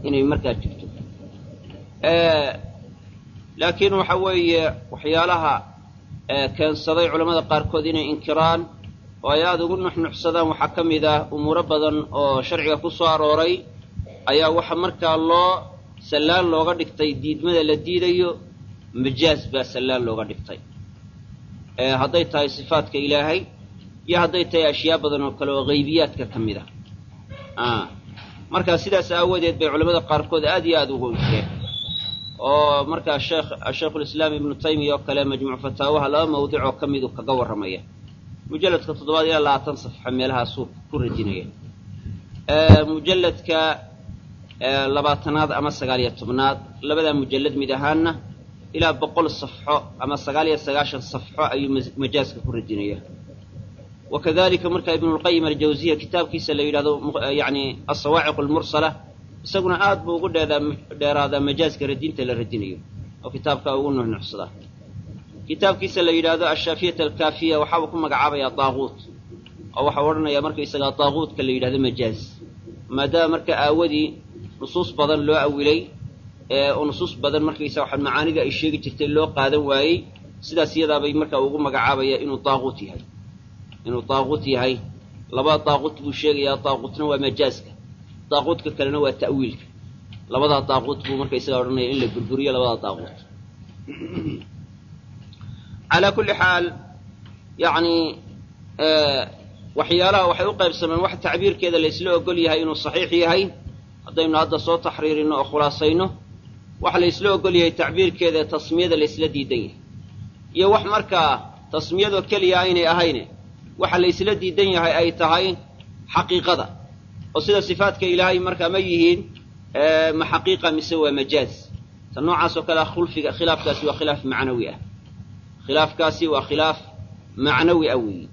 inay markaa jirto laakiin waxa weeye waxyaalaha keensaday culamada qaarkood inay inkiraan oo ay aada ugu nuxnuxsadaan waxaa ka mid ah umuuro badan oo sharciga ku soo arooray ayaa waxa markaa loo sallaan looga dhigtay diidmada la diidayo majaaz baa sallaan looga dhigtay hadday tahay sifaadka ilaahay iyo hadday tahay ashyaa badan oo kale oo haybiyaadka ka mid ah markaa sidaas aawadeed bay culamada qaarkood aad iyo aada ugu inkireen oo markaa sheekh shaykhulislaam ibnu taymiya oo kale majmuuc fataawaha laba mawdic oo ka midu kaga warramaya mujalladka toddobaad ilaa labaatan safxo meelahaasuu ku radinaya mujalladka labaatanaad ama sagaal iyo tobnaad labadaa mujallad mid ahaanna ilaa boqol safxo ama sagaal iyo sagaashan safxo ayuu majaaska ku radinaya wakadalika markaa ibnulqayim aljawziya kitaabkiisa la yidhahdo yani asawaaciq almursala isaguna aad buu ugu dheeraadaa majaaska radinta la radinayo oo kitaabkaa ugu nuxnuxsadaa kitaabkiisa la yidhaahdo ashaafiyat alkaafiya waxaabuu ku magacaabayaa daaquut oo waxau odhanayaa markaisagaa daaquutka la yidhahdo majaaz maadaama marka aawadii nusuus badan loo awilay oo nusuus badan markaysa waxa macaanida ay sheegi jirtay loo qaadan waayey sidaas iyadaabay marka ugu magacaabaya inuu daaquut yahay inuu daaquut yahay laba daaquut buu sheegayaa daaquutna waa majaaska daaquudka kalena waa ta'wiilka labadaa daaquut buu marka isagaa odhanaya in la burburiyo labadaa daaquut calaa kulli xaal yacni waxyaalaha waxay u qaybsameen wax tacbiirkeeda la isla ogol yahay inuu saxiix yahay haddaynu hadda soo taxriirino oo khulaasayno waxa la isla ogol yahay tacbiirkeeda ee tasmiyada la isla diidan yahay iyo wax markaa tasmiyadoo keliya aynay ahayne waxa la isla diidan yahay ay tahay xaqiiqada oo sida sifaadka ilaahay markaa ma yihiin ma xaqiiqa mise waa majaaz ta noocaas oo kale ah khulfiga khilaafkaasi waa khilaaf macnawi ah khilaafkaasi waa khilaaf macnawi ah weeyi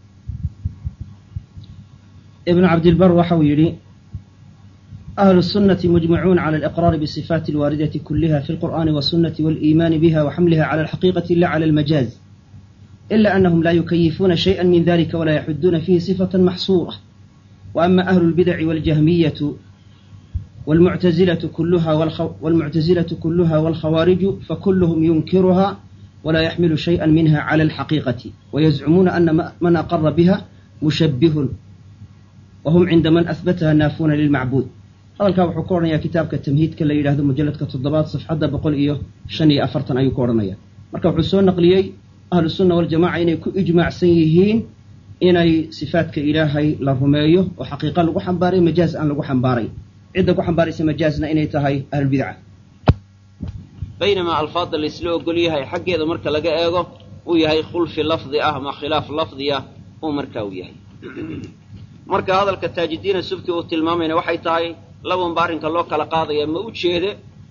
ibnu cabdilbar waxa uu yidhi أهل السنة مجمعون على الإقرار بالصفات الواردة كلها في القرآن والسنة والإيمان بها وحملها على الحقيقة لا على المجاز إلا أنهم لا يكيفون شيئا من ذلك ولا يحدون فيه صفة محصورة وأما أهل البدع والجهمية والمعتزلة كلها والخو والمعتزلة كلها والخوارج فكلهم ينكرها ولا يحمل شيئا منها على الحقيقة ويزعمون أن من أقر بها مشبه وهم عند من أثبتها نافون للمعبود hadalkaa wuxuu ka odhanayaa kitaabka tamhiidka la yidhahdo mujalladka toddobaad safxadda boqol iyo shan iyo afartan ayuu ka odhanaya marka wuxuu soo naqliyey ahlu sunna waljamaca inay ku ijmaacsan yihiin inay sifaadka ilaahay la rumeeyo oo xaqiiqa lagu xambaaray majaaz aan lagu xambaaray cidda ku xambaaraysa majaazna inay tahay ahlulbidca baynamaa alfaadda la isla ogol yahay xaggeeda marka laga eego uu yahay khulfi lafdi ah ama khilaaf lafdiya uu markaa uu yahay marka hadalka taajidiina subki uu tilmaamayna waxay tahay labanba arrinka loo kala qaadaya ma u jeede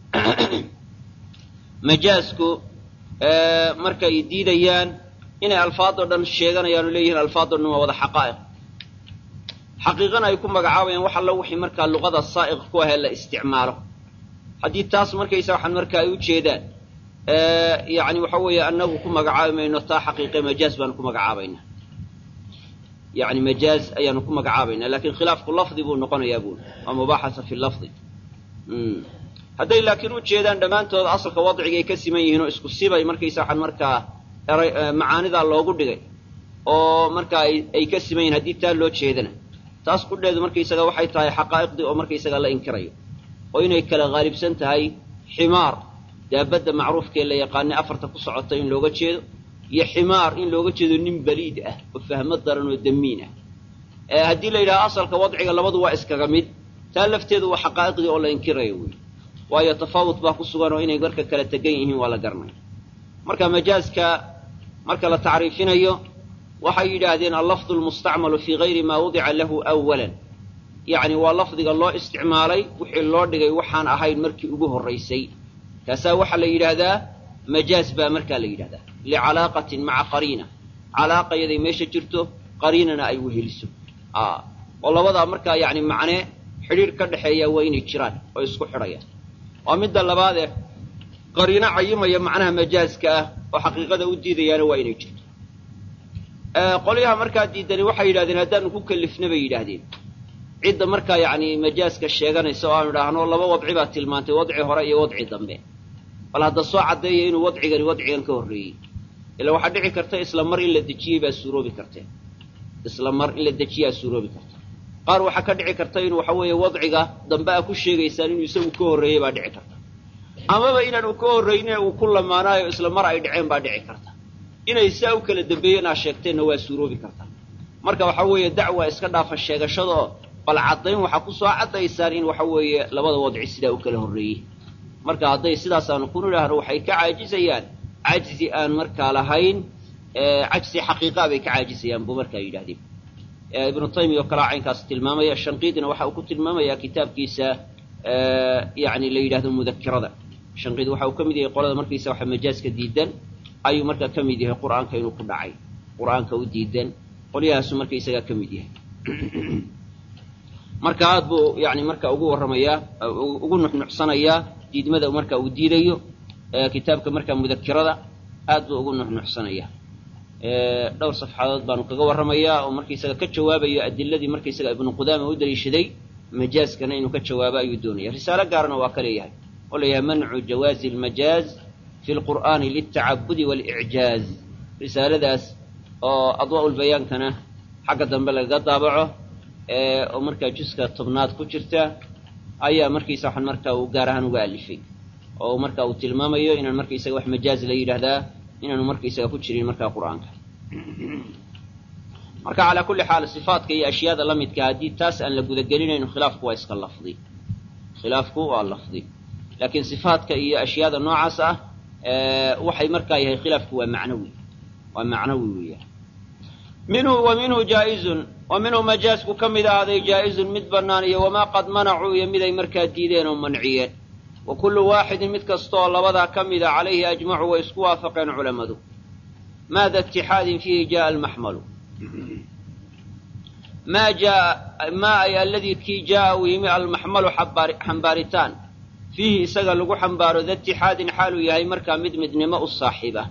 majaasku markay diidayaan inay alfaadoo dhan sheeganayaan oo leeyihiin alfaadoo dhan waa wada xaqaa'iq xaqiiqana ay ku magacaabayaan wax allo wixii markaa luqada saa'iq ku ahee la isticmaalo haddii taas markaysa waxaan marka ay u jeedaan yacni waxa weeye annagu ku magacaabi mayno taa xaqiiqe majaaz baanu ku magacaabaynaa yani majaaz ayaanu ku magacaabaynaa lakin khilaafku lafdi buu noqonayaa buuli waa mubaaxasa fi lafdi hadday laakiin u jeedaan dhammaantood asalka wadcigay ka siman yihiin oo isku sibay markaysa waxaan markaa eray macaanidaa loogu dhigay oo markaa ay ka siman yihin haddii taa loo jeedana taas qudheedu markaysaga waxay tahay xaqaa'iqdii oo markaysaga la inkirayo oo inay kala haalibsan tahay ximaar daabadda macruufkee la yaqaanay afarta ku socota in looga jeedo iyo ximaar in looga jeedo nin baliid ah oo fahmo daran oo damiin ah haddii la yidhaha asalka wadciga labadu waa iskaga mid taa lafteedu waa xaqaa'iqdii oo la inkirayo wey waayo tafaawut baa ku sugan oo inay marka kala tegan yihiin waa la garanaya marka majaaska marka la tacriifinayo waxay yidhaahdeen allafdu lmustacmalu fii gayri maa wudica lahu awalan yacni waa lafdiga loo isticmaalay wixii loo dhigay waxaan ahayn markii ugu horraysay kaasaa waxaa la yidhaahdaa majaaz baa markaa la yidhahdaa licalaaqatin maca qariina calaaqa yaday meesha jirto qariinana ay weheliso oo labadaa markaa yacni macnee xidhiidh ka dhexeeya waa inay jiraan oo isku xidhayaan waa midda labaadee qariino cayimaya macnaha majaaska ah oo xaqiiqada u diidayaana waa inay jirto qolyaha markaa diidani waxay yidhahdeen haddaanu ku kalifna bay yidhaahdeen cidda markaa yacni majaaska sheeganaysa oo aanu idhaahno laba wadci baa tilmaantay wadci hore iyo wadci dambe bal hadda soo caddeeya inuu wadcigani wadcigan ka horreeyey ila waxaa dhici karta isla mar in la dejiyey baa suuroobi kartee isla mar in la dejiyaa suuroobi karta qaar waxaa ka dhici karta in waxa weeye wadciga dambe a ku sheegaysaan inuu isagu ka horreeyey baa dhici karta amaba inaanu ka horrayne uu ku lamaanaayo isla mar ay dhaceen baa dhici karta inay saa u kala dambeeyeen aa sheegteenna waa suuroobi karta marka waxa weeye dacwa iska dhaafa sheegashada oo bal caddayn waxaa ku soo caddaysaan in waxa weeye labada wadci sidaa u kala horreeyey marka hadday sidaasaanu ku nidhaahno waxay ka caajisayaan cajzi aan markaa lahayn cajzi xaqiiqaa bay ka caajisayaan buu markaa yidhahdeen ibnu taymiya oo kalaa caynkaas tilmaamaya shanqiidina waxa uu ku tilmaamayaa kitaabkiisa yani la yidhahdo mudakirada shanqiid waxa uu ka mid yahay qolada markaysa waxa majaaska diidan ayuu markaa ka mid yahay qur'aanka inuu ku dhacay qur'aanka u diidan qolyahaasu markaysagaa ka mid yahay marka aad buu yani marka ugu warramayaa ugu nuxnuxsanayaa diidmada marka uu diidayo kitaabka markaa mudakirada aad buu ugu nuxnuxsanayaa dhowr safxadood baanu kaga warramayaa oo markaysaga ka jawaabayo adiladii markaysaga ibnu qudaama u daliishaday majaaskana inuu ka jawaabo ayuu doonaya risaalo gaarna waa ka leeyahay oo leeyahay mancu jawaazi almajaaz fi lqur'aani liltacabudi waalicjaaz risaaladaas oo adwaa ulbayaankana xagga dambe lagaga daabaco oo markaa juska tobnaad ku jirta ayaa markaysa waxaan markaa uu gaar ahaan uga alifay oo marka uu tilmaamayo inaan markaysaga wax majaaz la yidhaahdaa inaanu markaysaga ku jirin markaa qur'aanka marka calaa kulli xaal sifaatka iyo ashyaada la midka haddii taas aan la gudagelinayno khilaafku waa iska lafdi khilaafku waa lafdi laakiin sifaatka iyo ashyaada noocaas ah waxay markaa yahay khilaafku waa macnawi waa macnawi weeyaan minhu wa minhu jaa'izun wa minhu majaasku ka mid ahaaday jaa'izun mid bannaan iyo wamaa qad manacuu iyo mid ay markaa diideen oo manciyeen wa kullu waaxidin mid kastaoo labadaa ka mida calayhi ajmacu way isku waafaqeen culammadu maada itixaadin fiihi jaaa almaxmalu maa jaa maa ay aladii kii jaaa uu yimi almaxmalu xambaaritaan fiihi isaga lagu xambaaro da itixaadin xaaluu yahay markaa mid midnimo u saaxiiba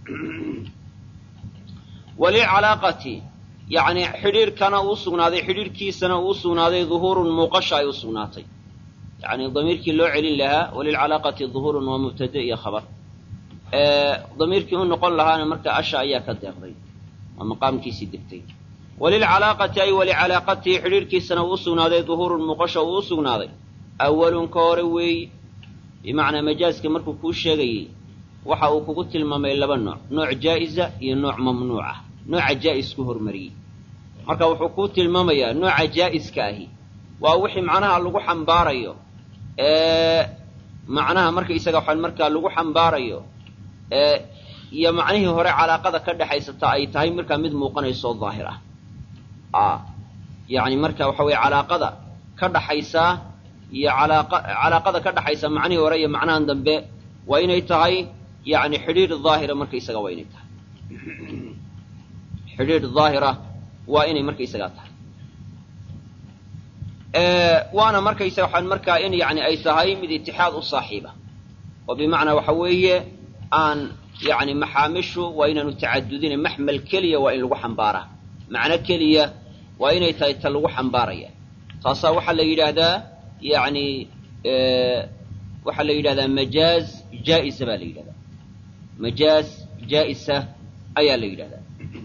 walicalaaqati yacni xidhiirkana uu sugnaaday xidhiirkiisana uu sugnaaday duhuurun muuqasha ay u sugnaatay yani damiirkii loo celin lahaa walilcalaaqati duhuurun waa mubtade iyo khabar damiirkii u noqon lahaana marka asha ayaa ka deeqday waa maqaamkiisii degtay walilcalaaqati ay walicalaaqatihi xidhiirkiisana uu sugnaaday duhuurun muuqasha uu u sugnaaday awalun ka hore weeyi bimacnaa majaaska markuu kuu sheegayey waxa uu kugu tilmaamay laba nooc nooc jaa'iza iyo nooc mamnuuca nooca jaa'is ku hormariyey marka wuxuu kuu tilmaamayaa nooca jaa'iska ahi waa wixii macnaha lagu xambaarayo macnaha markaisaga waxaan markaa lagu xambaarayo iyo macnihii hore calaaqada ka dhexaysata ay tahay markaa mid muuqanayso oo daahir ah yacni marka waxa weye calaaqada ka dhaxaysaa iyo calaaqa calaaqada ka dhaxaysa macnihii hore iyo macnahan dambe waa inay tahay yani xidhiir daahira markaisaga waa inay tahay xidhiir daahira waa inay markaisagaa tahay waana markaysa waxaan markaa in yani ay tahay mid itixaad u saaxiiba oo bimacnaa waxa weeye aan yani maxaamishu waa inaanu tacadudina maxmal keliya waa in lagu xambaaraa macno keliya waa inay tahay ta lagu xambaaraya taasaa waxaa la yidhaahdaa yani waxaa la yidhahdaa majaaz jaa'isa baa la yidhahdaa majaaz jaa'isa ayaa la yidhahdaa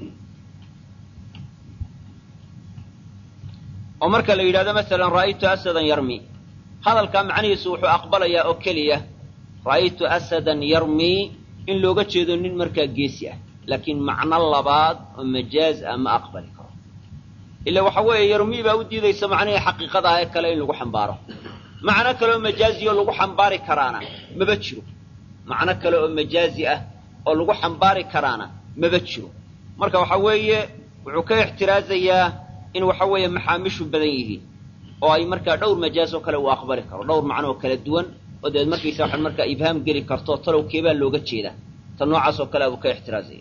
oo marka la yidhahdo masalan ra'aytu asadan yarmi hadalkaa macnihiisu wuxuu aqbalayaa oo keliya ra'aytu asadan yarmi in looga jeedo nin markaa geesi ah laakiin macno labaad oo majaaz ah ma aqbali karo ila waxa weeye yarmi baa u diidaysa macnihii xaqiiqada ah ee kale in lagu xambaaro macno kale oo majaazi oo lagu xambaari karaana maba jiro macno kale oo majaazi ah oo lagu xambaari karaana maba jiro marka waxa weeye wuxuu ka ixtiraazayaa in waxa weeye maxaamishu badan yihiin oo ay markaa dhowr majaaz oo kale uu aqbali karo dhowr macno oo kala duwan oo deed markaysa waxaan markaa ibhaam geli karto talow keebaa looga jeedaa ta noocaas oo kale buu ka ixtiraazaya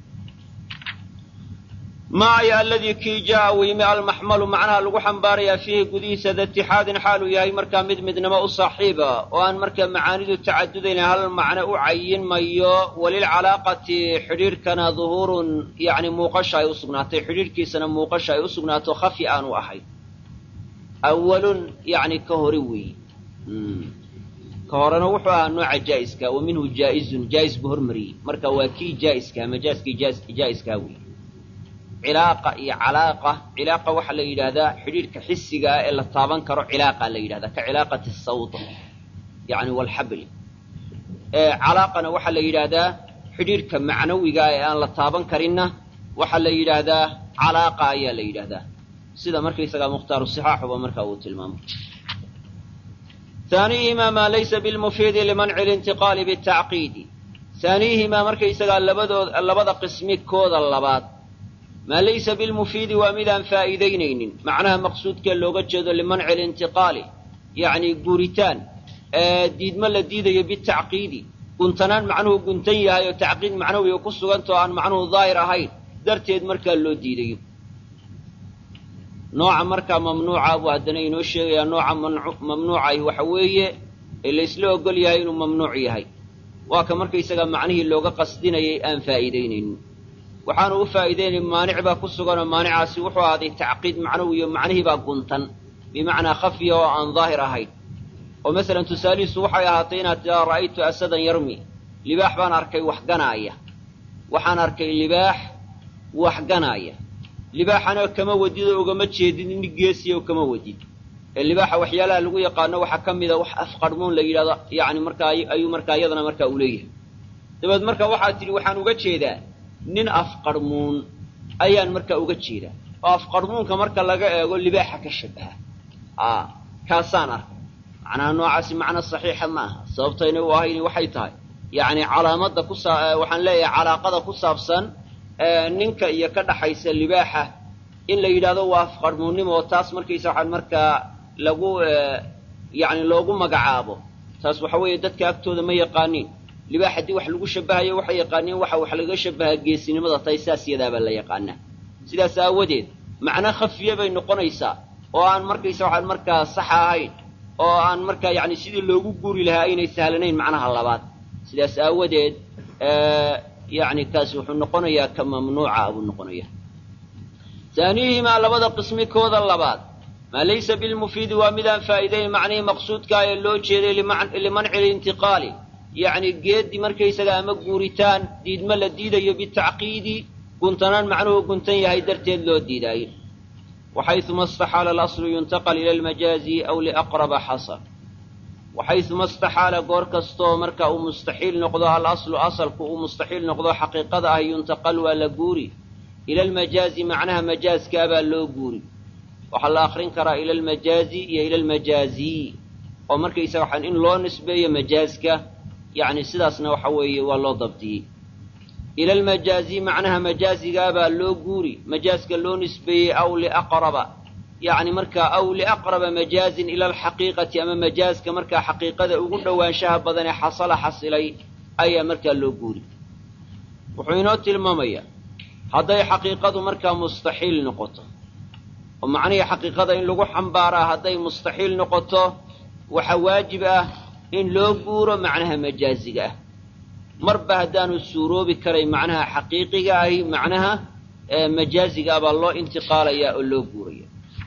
maaya aladii kii jaa uu yimi almaxmalu macnaha lagu xambaarayaa fiihi gudihiisa da itixaadin xaaluu yahay markaa mid midnimo u saaxiiba oo aan markaa macaanidu tacadudayna hal macno u cayin mayo walilcalaaqati xidhiirhkana duhuurun yani muuqasha ay u sugnaatay xidhiirhkiisana muuqasha ay u sugnaato khafi aanu ahayn awalun yani ka hore weeye ka horena wuxuu ahaa nooca jaa'iska wa minhu jaa'izun jaa'is buu hormariyey marka waa kii jaa'iskaha majaaskii jaa'iskaha weeye cilaaqa iyo calaaqa cilaaqa waxaa la yidhaahdaa xidhiidhka xisigaa ee la taaban karo cilaaqa la yidhahdaa ka cilaaqati sawt yani walxabli calaaqana waxaa la yidhaahdaa xidhiidhka macnawiga ee aan la taaban karinna waxaa la yidhaahdaa calaaqa ayaa la yidhaahdaa sida markaysagaa mukhtaaru sixaaxuba markaa uu tilmaamay haaniihimaa maa laysa bilmufiidi limanci lintiqaali bitacqiidi haaniihimaa markaysagaa labadood labada qismi kooda labaad maa laysa bilmufiidi waa midaan faa'iidaynaynin macnaha maqsuudkee looga jeedo limanci lintiqaali yacni guuritaan diidmo la diidayo bitacqiidi guntanaan macnuhu guntan yahay oo tacqiid macnawiga ku sugantao aan macnuhu daahir ahayn darteed markaa loo diidayo nooca markaa mamnuuca buu haddana inoo sheegayaa nooca mamnuucahi waxa weeye ee laysla ogol yahay inuu mamnuuc yahay waa ka markaysaga macnihii looga qasdinayay aan faa'iidaynaynin waxaanu u faa'iidaynay maanic baa ku suganoo maanicaasi wuxuu ahaaday tacqiid macnawiyo macnihii baa guntan bimacnaa khafya oo aan daahir ahayn oo masalan tusaalihiisu waxay ahaatay inaad tiraa ra'aytu asadan yarmi libaax baan arkay wax ganaaya waxaan arkay libaax wax ganaaya libaaxana kama wadid oo ugama jeedid nin geesiya oo kama wadid ee libaaxa waxyaalaha lagu yaqaano waxaa ka mida wax afqarhmuun la yidhahdo yacni markaa ayuu markaa iyadana markaa u leeyahay dabeed marka waxaad tidhi waxaan uga jeedaa nin afqarhmuun ayaan markaa uga jeedaa oo afqarhmuunka marka laga eego libaaxa ka shabaha a kaasaan arkay macnaha noocaasi macno saxiixa ma aha sababtayna u ahayni waxay tahay yacni calaamadda ku saa waxaan leeyahay calaaqada ku saabsan ninka iyo ka dhaxaysa libaaxa in la yidhahdo waa afqarhmuunnimo oo taas markaysa waxaan markaa lagu yacni loogu magacaabo taas waxa weeye dadka agtooda ma yaqaaniin libaax haddii wax lagu shabahayo waxay yaqaaniin waxa wax laga shabahaa geesinimada tahay saas yadaabaa la yaqaanaa sidaas aawadeed macno khafiye bay noqonaysaa oo aan markaysa waxaan markaa saxa ahayn oo aan markaa yacni sidii loogu guuri lahaa aynay sahlanayn macnaha labaad sidaas aawadeed yacni kaasi wuxuu noqonayaa ka mamnuuca buu noqonayaa haaniihimaa labada qismi kooda labaad maa laysa bilmufiidi waa midaan faa'iidayn macnihii maqsuudkaa ee loo jeeday limanci lintiqaali yacni geeddi markaysaga ama guuritaan diidmo la diidayo bitacqiidi guntanaan macnuhu guntan yahay darteed loo diidaayo waxayuma istaxaala alaslu yuntaqal ila almajaazi aw liaqraba xasal waxayuma istaxaala goor kastoo marka uu mustaxiil noqdo alaslu asalku uu mustaxiil noqdo xaqiiqada ah yuntaqal waa la guuri ila almajaazi macnaha majaazkaa baa loo guuri waxaa la akrin karaa ila almajaazi iyo ila almajaaziy oo markaysaga waxaan in loo nisbeeyo majaazka yacni sidaasna waxa weeye waa loo dabdiyey ila almajaazi macnaha majaazigaabaa loo guuri majaaska loo nisbeeyey aw liaqraba yacni markaa aw liaqraba majaazin ila alxaqiiqati ama majaaska markaa xaqiiqada ugu dhowaanshaha badan ee xasala xasilay ayaa markaa loo guuri wuxuu inoo tilmaamayaa hadday xaqiiqadu markaa mustaxiil noqoto oo macnihii xaqiiqada in lagu xambaaraa hadday mustaxiil noqoto waxaa waajib ah in loo guuro macnaha majaaziga ah marba haddaanu suuroobi karay macnaha xaqiiqiga ahi macnaha majaaziga ah baa loo intiqaalayaa oo loo guuraya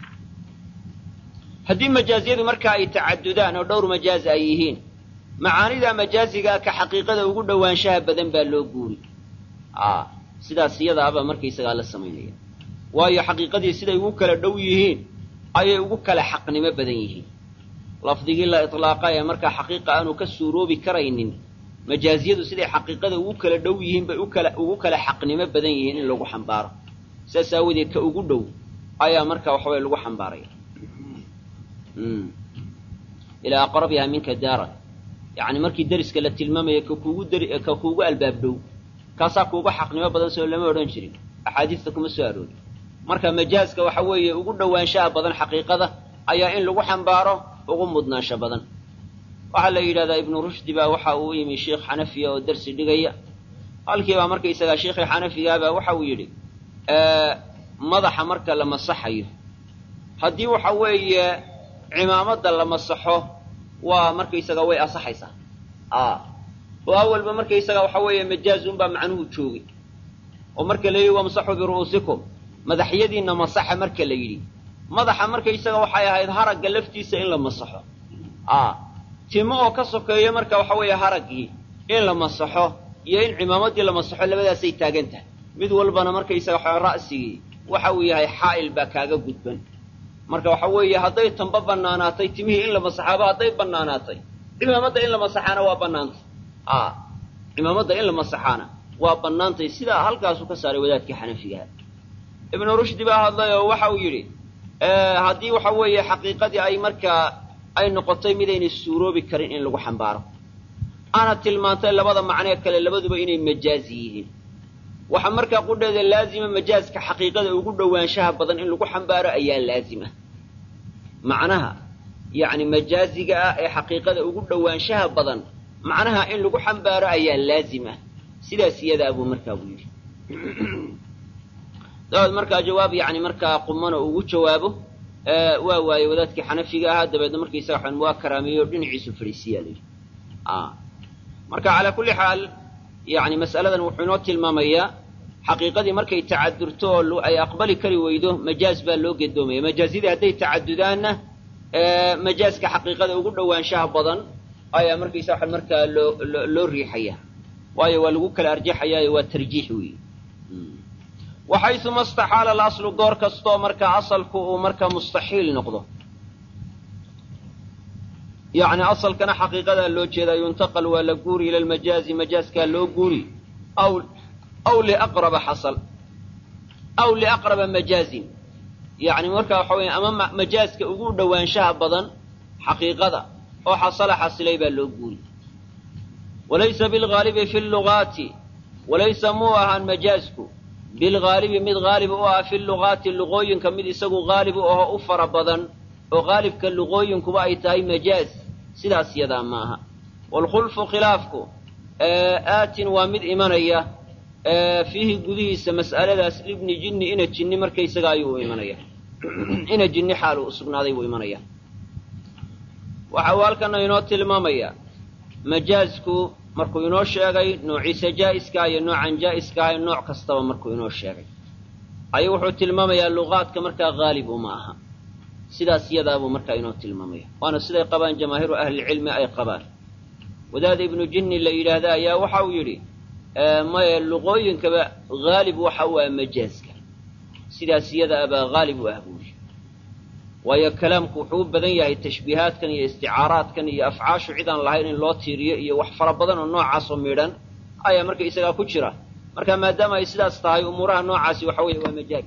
haddii majaaziyadu markaa ay tacadudaan oo dhowr majaaz ay yihiin macaanida majaazigaa ka xaqiiqada ugu dhowaanshaha badan baa loo guuri sidaas iyadaabaa markaysagaa la samaynaya waayo xaqiiqadii siday ugu kala dhow yihiin ayay ugu kala xaqnimo badan yihiin lafdigii la iطlaaqa ee markaa xaqiiqa aanu ka suuroobi karaynin majaaziyadu siday xaqiiqada ugu kala dhow yihiin bay ukala ugu kala xaqnimo badan yihiin in lagu xambaaro saas aawadeed ka ugu dhow ayaa markaa waxaway lagu xambaaraya ilaa aqrabiha minka daaran yacni markii deriska la tilmaamaya ka kuugu deri ka kuugu albaab dhow kaasaa kuuga xaqnimo badan soo lama odhan jirin axaadiista kuma soo aroori marka majaaska waxa weeye ugu dhowaanshaha badan xaqiiqada ayaa in lagu xambaaro ugu mudnaansho badan waxaa la yidhahdaa ibnu rushdi baa waxa uu yimi sheikh xanafiya oo dersi dhigaya halkiibaa markaysagaa sheikhii xanafigaabaa waxa uu yidhi madaxa marka la masaxayo haddii waxa weeye cimaamadda la masaxo waa markaysaga way asaxaysaa oo awalba markaysaga waxa weeye majaazunbaa macnuhu joogay oo marka la yidhi wamsaxuu biru'uusikum madaxyadiinna masaxa marka la yidhi madaxa markaysaga waxay ahayd haragga laftiisa in la masaxo a timo oo ka sokeeyo marka waxa weeye haraggii in la masaxo iyo in cimaamaddii la masaxo labadaasay taagan tahay mid walbana markaysaga waxa ra'sigii waxa uu yahay xaa'il baa kaaga gudban marka waxa weeye hadday tanba bannaanaatay timihii in la masaxaaba hadday bannaanaatay cimaamadda in la masaxaana waa bannaantay a cimaamadda in la masaxaana waa bannaantay sidaa halkaasuu ka saaray wadaadkii xanafigaha ibnu rushdi baa hadlay oo waxa uu yidhi haddii waxa weeye xaqiiqadii ay markaa ay noqotay midaynay suuroobi karin in lagu xambaaro ana tilmaantay labada macnee kale labaduba inay majaazi yihiin waxaa markaa qudheeda laazima majaaska xaqiiqada ugu dhowaanshaha badan in lagu xambaaro ayaa laazima macnaha yacni majaaziga ah ee xaqiiqada ugu dhowaanshaha badan macnaha in lagu xambaaro ayaa laazima sidaas iyadaa buu markaa buu yidhi dabaed markaa jawaab yani markaa qumana ugu jawaabo waa waaye wadaadkii xanafiga ahaa dabeedna markaysaga xan waa karaameeyo dhinaciisu fadhiisiyaa la yidhi marka calaa kulli xaal yani mas'aladan wuxuu inoo tilmaamayaa xaqiiqadii markay tacadurto oo ay aqbali kari weydo majaaz baa loo gedoomaya majaazidii hadday tacadudaanna majaaska xaqiiqada ugu dhowaanshaha badan ayaa markaysaa waxan markaa loo loo riixaya waayo waa lagu kala arjaxayaayo waa tarjiix weeye waxayuma istaxaala alaslu goor kastoo markaa asalku uu markaa mustaxiil noqdo yacni asalkana xaqiiqadaa loo jeedaa yuntaqal waa la guuri ila almajaazi majaaskaa loo guuri aw aw liaqraba xasal aw liaqraba majaazin yacni markaa waxa weya ama majaaska ugu dhowaanshaha badan xaqiiqada oo xasala xasilay baa loo guuri walaysa bilgaalibi fi lugaati walaysa muu ahaan majaasku bilgaalibi mid haalib u ah fi lugaati luqooyinka mid isagu haalib u aho u fara badan oo haalibka luqooyinkuba ay tahay majaaz sidaas yadaa ma aha waalkhulfu khilaafku aatin waa mid imanaya fiihi gudihiisa mas'aladaas libni jinni ina jinni markaysaga ayuu u imanaya ina jinni xaal uu sugnaaday buu imanaya waxa uu halkana inoo tilmaamayaa majaazku markuu inoo sheegay noociisa jaa'iska iyo noocan jaa'iska ahay nooc kastaba markuu inoo sheegay ayuu wuxuu tilmaamayaa luqaadka markaa haalib uma aha sidaas iyadaabuu markaa inoo tilmaamaya waana siday qabaan jamaahiiru ahlilcilmi ay qabaan wadaada ibnu jinni la yidhaahda ayaa waxa uu yidhi maya luqooyinkaba haalib waxa u ah majaaska sidaas iyada abaa haalib u ah buu yidhi waayo kalaamku wuxuu u badan yahay tashbiihaadkan iyo isticaaraadkan iyo afcaashu cidaan lahayn in loo tiiriyo iyo wax fara badan oo noocaasoo midhan ayaa marka isagaa ku jira marka maadaama ay sidaas tahay umuuraha noocaasi waxa weeye waa majaaz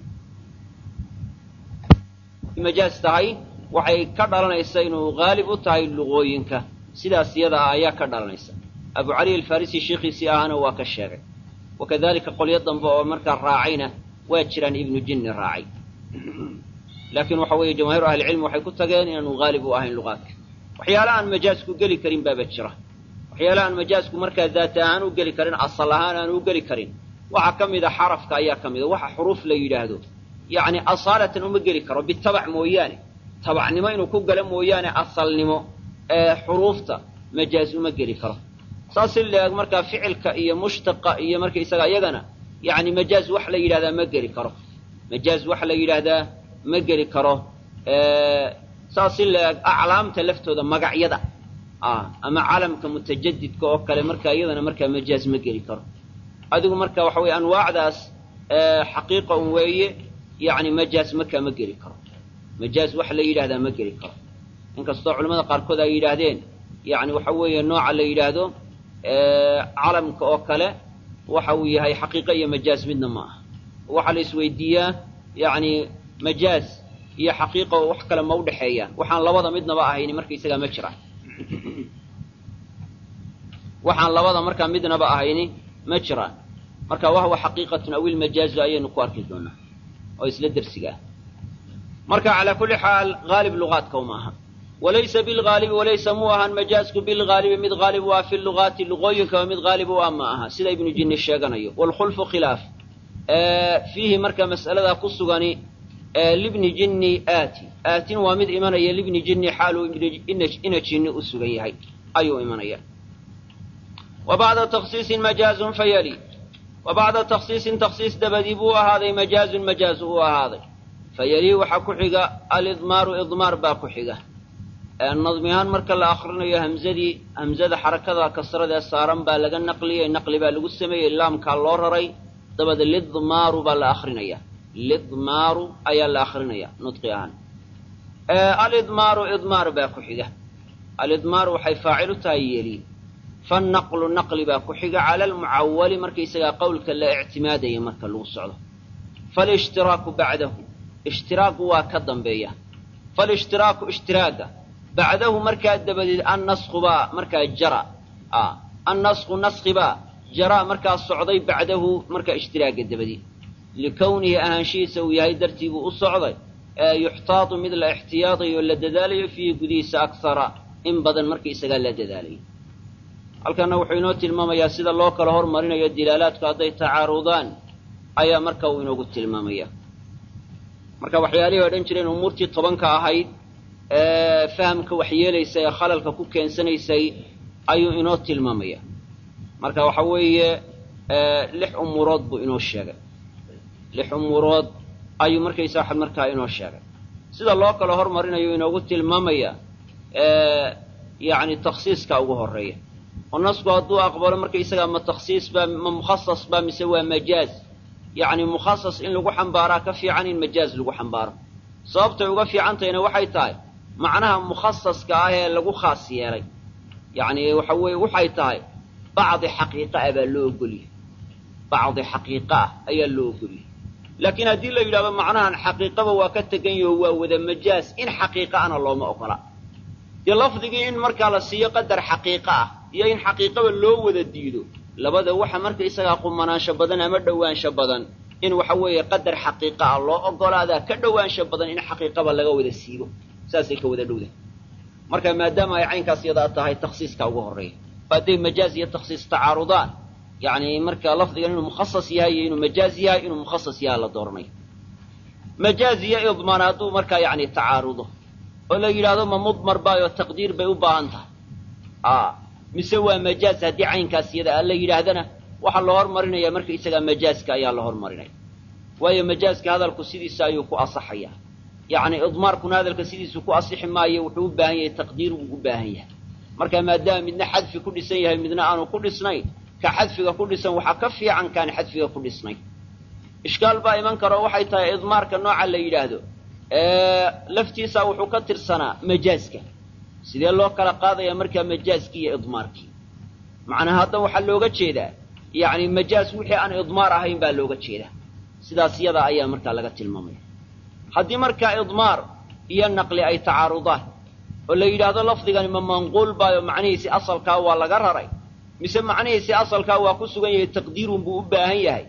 majaaz tahay waxay ka dhalanaysa inuu haalib u tahay luqooyinka sidaas iyada ah ayaa ka dhalanaysa abu cali alfarisi sheikhiisii ahaana waa ka sheegay wakadalika qolyo dambe oo markaa raacayna waa jiraan ibnu jinni raacay laakiin waxa weeye jamaahiru ahlicilmi waxay ku tageen inaanu haalib u ahayn luqaadka waxyaala aan majaasku geli karin baaba jira waxyaala aan majaasku markaa daata ahaan u geli karin asal ahaan aan u geli karin waxaa ka mida xarafka ayaa ka mida waxa xuruuf la yidhaahdo yacni asaalatan uma geli karo bitabac mooyaane tabacnimo inuu ku galo mooyaane asalnimo ee xuruufta majaaz uma geli karo saas si leeg markaa ficilka iyo mushtaqa iyo markaysaga iyagana yacni majaaz wax la yidhahdaa ma geli karo majaaz wax la yidhaahdaa ma geli karo saas si leeg aclaamta laftooda magacyada ama calamka mutajadidka oo kale markaa iyadana markaa majaaz ma geli karo adigu marka waxa weye anwaacdaas xaqiiqa un weeye yacni majaaz markaa ma geli karo majaaz wax la yidhahdaa ma geli karo inkastoo culamada qaarkood ay yidhaahdeen yacni waxa weeye nooca la yidhaahdo calamka oo kale waxa uu yahay xaqiiqa iyo majaaz midna ma aha waxaa la isweydiiyaa yacni majaaz iyo xaqiiqa wax kale ma udhexeeyaan waxaan labada midnaba ahayni markaysagaa ma jiraan waxaan labada markaa midnaba ahayni ma jiraan marka wahwa xaqiiqatun aw ilmajaazu ayaynu ku arki doonaa oo isla dersiga ah marka calaa kulli xaal haalib luqaadka uma aha walaysa bilhaalibi walaysa muu ahaan majaazku bilhaalibi mid haalib u ah fi lugaati luqooyinkaba mid haalib u ah ma aha sida ibnu jinni sheeganayo waalkhulfu khilaaf fiihi marka mas'aladaa ku sugani libni jinni aati aatin waa mid imanaya libni jinni xaaluu ina jinni u sugan yahay ayuu imanaya wa bacda taksiisin majaazun fayali wa bacda taksiisin taksiis dabadii buu ahaaday majaazun majaazu uu ahaaday fayalii waxaa ku xiga alidmaaru idmaar baa ku xiga nadmi ahaan marka la akrinayo hamzadii hamzada xarakada kasradee saaran baa laga naqliyey naqli baa lagu sameeyey laamkaa loo raray dabada lidmaaru baa la akrinaya lidmaaru ayaa la akrinaya nudqi ahaan alidmaaru idmaar baa ku xiga alidmaaru waxay faacil u tahay yeli fanaqlu naqli baa ku xiga cala almucawali markaysagaa qowlka la ictimaadaya marka lagu socdo falishtiraaku bacdahu ishtiraaku waa ka dambeeya falishtiraaku ishtiraaga bacdahu markaa dabadeed annasku baa markaa jara annasku naskibaa jara markaa socday bacdahu markaa ishtiraaga dabadeed likownihi ahaanshihiisa uu yahay dartii buu u socday yuxtaadu mid la ixtiyaadayo la dadaalayo fiihi gudihiisa akhara in badan markaisagaa la dadaalayo halkana wuxuu inoo tilmaamayaa sida loo kala hormarinayo dilaalaadku hadday tacaarudaan ayaa marka uu inoogu tilmaamaya marka waxyaalihii odhan jireen umuurtii tobanka ahayd ee fahamka waxyeelaysay ee khalalka ku keensanaysay ayuu inoo tilmaamaya marka waxa weeye lix umuurood buu inoo sheegay lix umuurood ayuu markaysa waxad markaa inoo sheegay sida loo kala hormarinayo inoogu tilmaamaya yacni takhsiiska ugu horreeya oo nasku hadduu aqbalo markaysagaa ma takhsiis baa ma mukhasas baa mise waa majaaz yacni mukhasas in lagu xambaaraa ka fiican in majaaz lagu xambaaro sababtay uga fiicantahayna waxay tahay macnaha mukhasaska ah ee lagu khaas yeelay yacni waxa weeye waxay tahay bacdi xaqiiqa ah baa loo ogolyahay bacdi xaqiiqa ah ayaa loo ogolyahay laakiin haddii la yidhahdo macnahan xaqiiqaba waa ka tegan yaho waa wada majaaz in xaqiiqa ana looma ogola dee lafdigii in markaa la siiyo qadar xaqiiqa ah iyo in xaqiiqaba loo wada diido labada waxa marka isagaa qumanaansho badan ama dhowaansho badan in waxa weeye qadar xaqiiqa ah loo ogolaadaa ka dhowaansho badan in xaqiiqaba laga wada siibo saasay ka wada dhowdahay marka maadaama ay caynkaas yadaa tahay takhsiiska ugu horreeya oo hadday majaaz iyo takhsiis tacaarudaan yacni marka lafdigan inuu mukhasas yahay iyo inuu majaaz yahay inuu mukhasas yahay la dooranayo majaaz iyo idmaan hadduu markaa yacni tacaarudo oo la yidhaahdo ma mudmar baayoo taqdiir bay u baahan tahay a mise waa majaaz haddii caynkaas yada a la yidhaahdana waxaa la hormarinaya marka isagaa majaaska ayaa la hormarinaya waayo majaaska hadalku sidiisa ayuu ku asaxaya yacni idmaarkuna hadalka sidiisu ku asixi maayo wuxuu u baahan yahay taqdiir wuu u baahan yahay marka maadaama midna xadfi ku dhisan yahay midna aanu ku dhisnayn ka xadfiga ku dhisan waxaa ka fiican kaan xadfiga ku dhisnayn ishkaal baa iman karo waxay tahay idmaarka nooca la yidhaahdo laftiisa wuxuu ka tirsanaa majaaska sidee loo kala qaadaya markaa majaaskii iyo idmaarkii macnaha hadda waxaa looga jeedaa yacni majaas wixii aan idmaar ahayn baa looga jeedaa sidaas yada ayaa markaa laga tilmaamaya haddii markaa idmaar iyo naqli ay tacaarudaan oo la yidhaahdo lafdigani ma manquul baayo macnihiisi asalkaa waa laga raray mise macnihiisi asalkaa waa ku sugan yahay taqdiirun buu u baahan yahay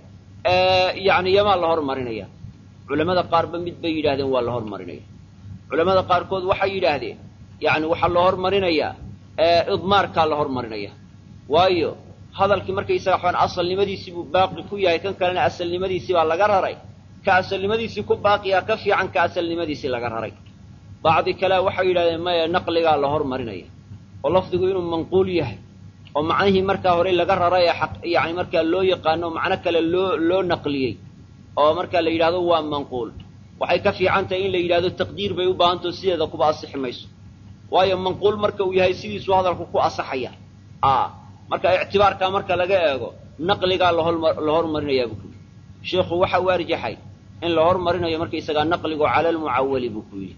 yacni yamaa la hormarinaya culamada qaarba mid bay yidhahdeen waa la hormarinaya culamada qaarkood waxay yidhaahdeen yacni waxaa la hormarinayaa idmaarkaa la hormarinaya waayo hadalkii markaysaga waxaan asalnimadiisii buu baaqi ku yahay kan kalena asalnimadiisii baa laga raray ka asalnimadiisii ku baaqiyaa ka fiican ka asalnimadiisii laga raray bacdi kalea waxay yidhahdeen maya naqligaa la hormarinaya oo lafdigu inuu manquul yahay oo macnihii markaa hore laga raray ee yani markaa loo yaqaano macno kale loo loo naqliyey oo markaa la yidhahdo waa manquul waxay ka fiican tahay in la yidhahdo taqdiir bay u baahantao sideeda kuba asixi mayso waayo manquul marka uu yahay sidiisuu hadalku ku asaxaya a marka ictibaarkaa marka laga eego naqligaa la hormarinayaa buu ku yidhi sheikhu waxa u arjaxay in la hormarinayo markaysagaa naqligu cala almucawali buu ku yidhi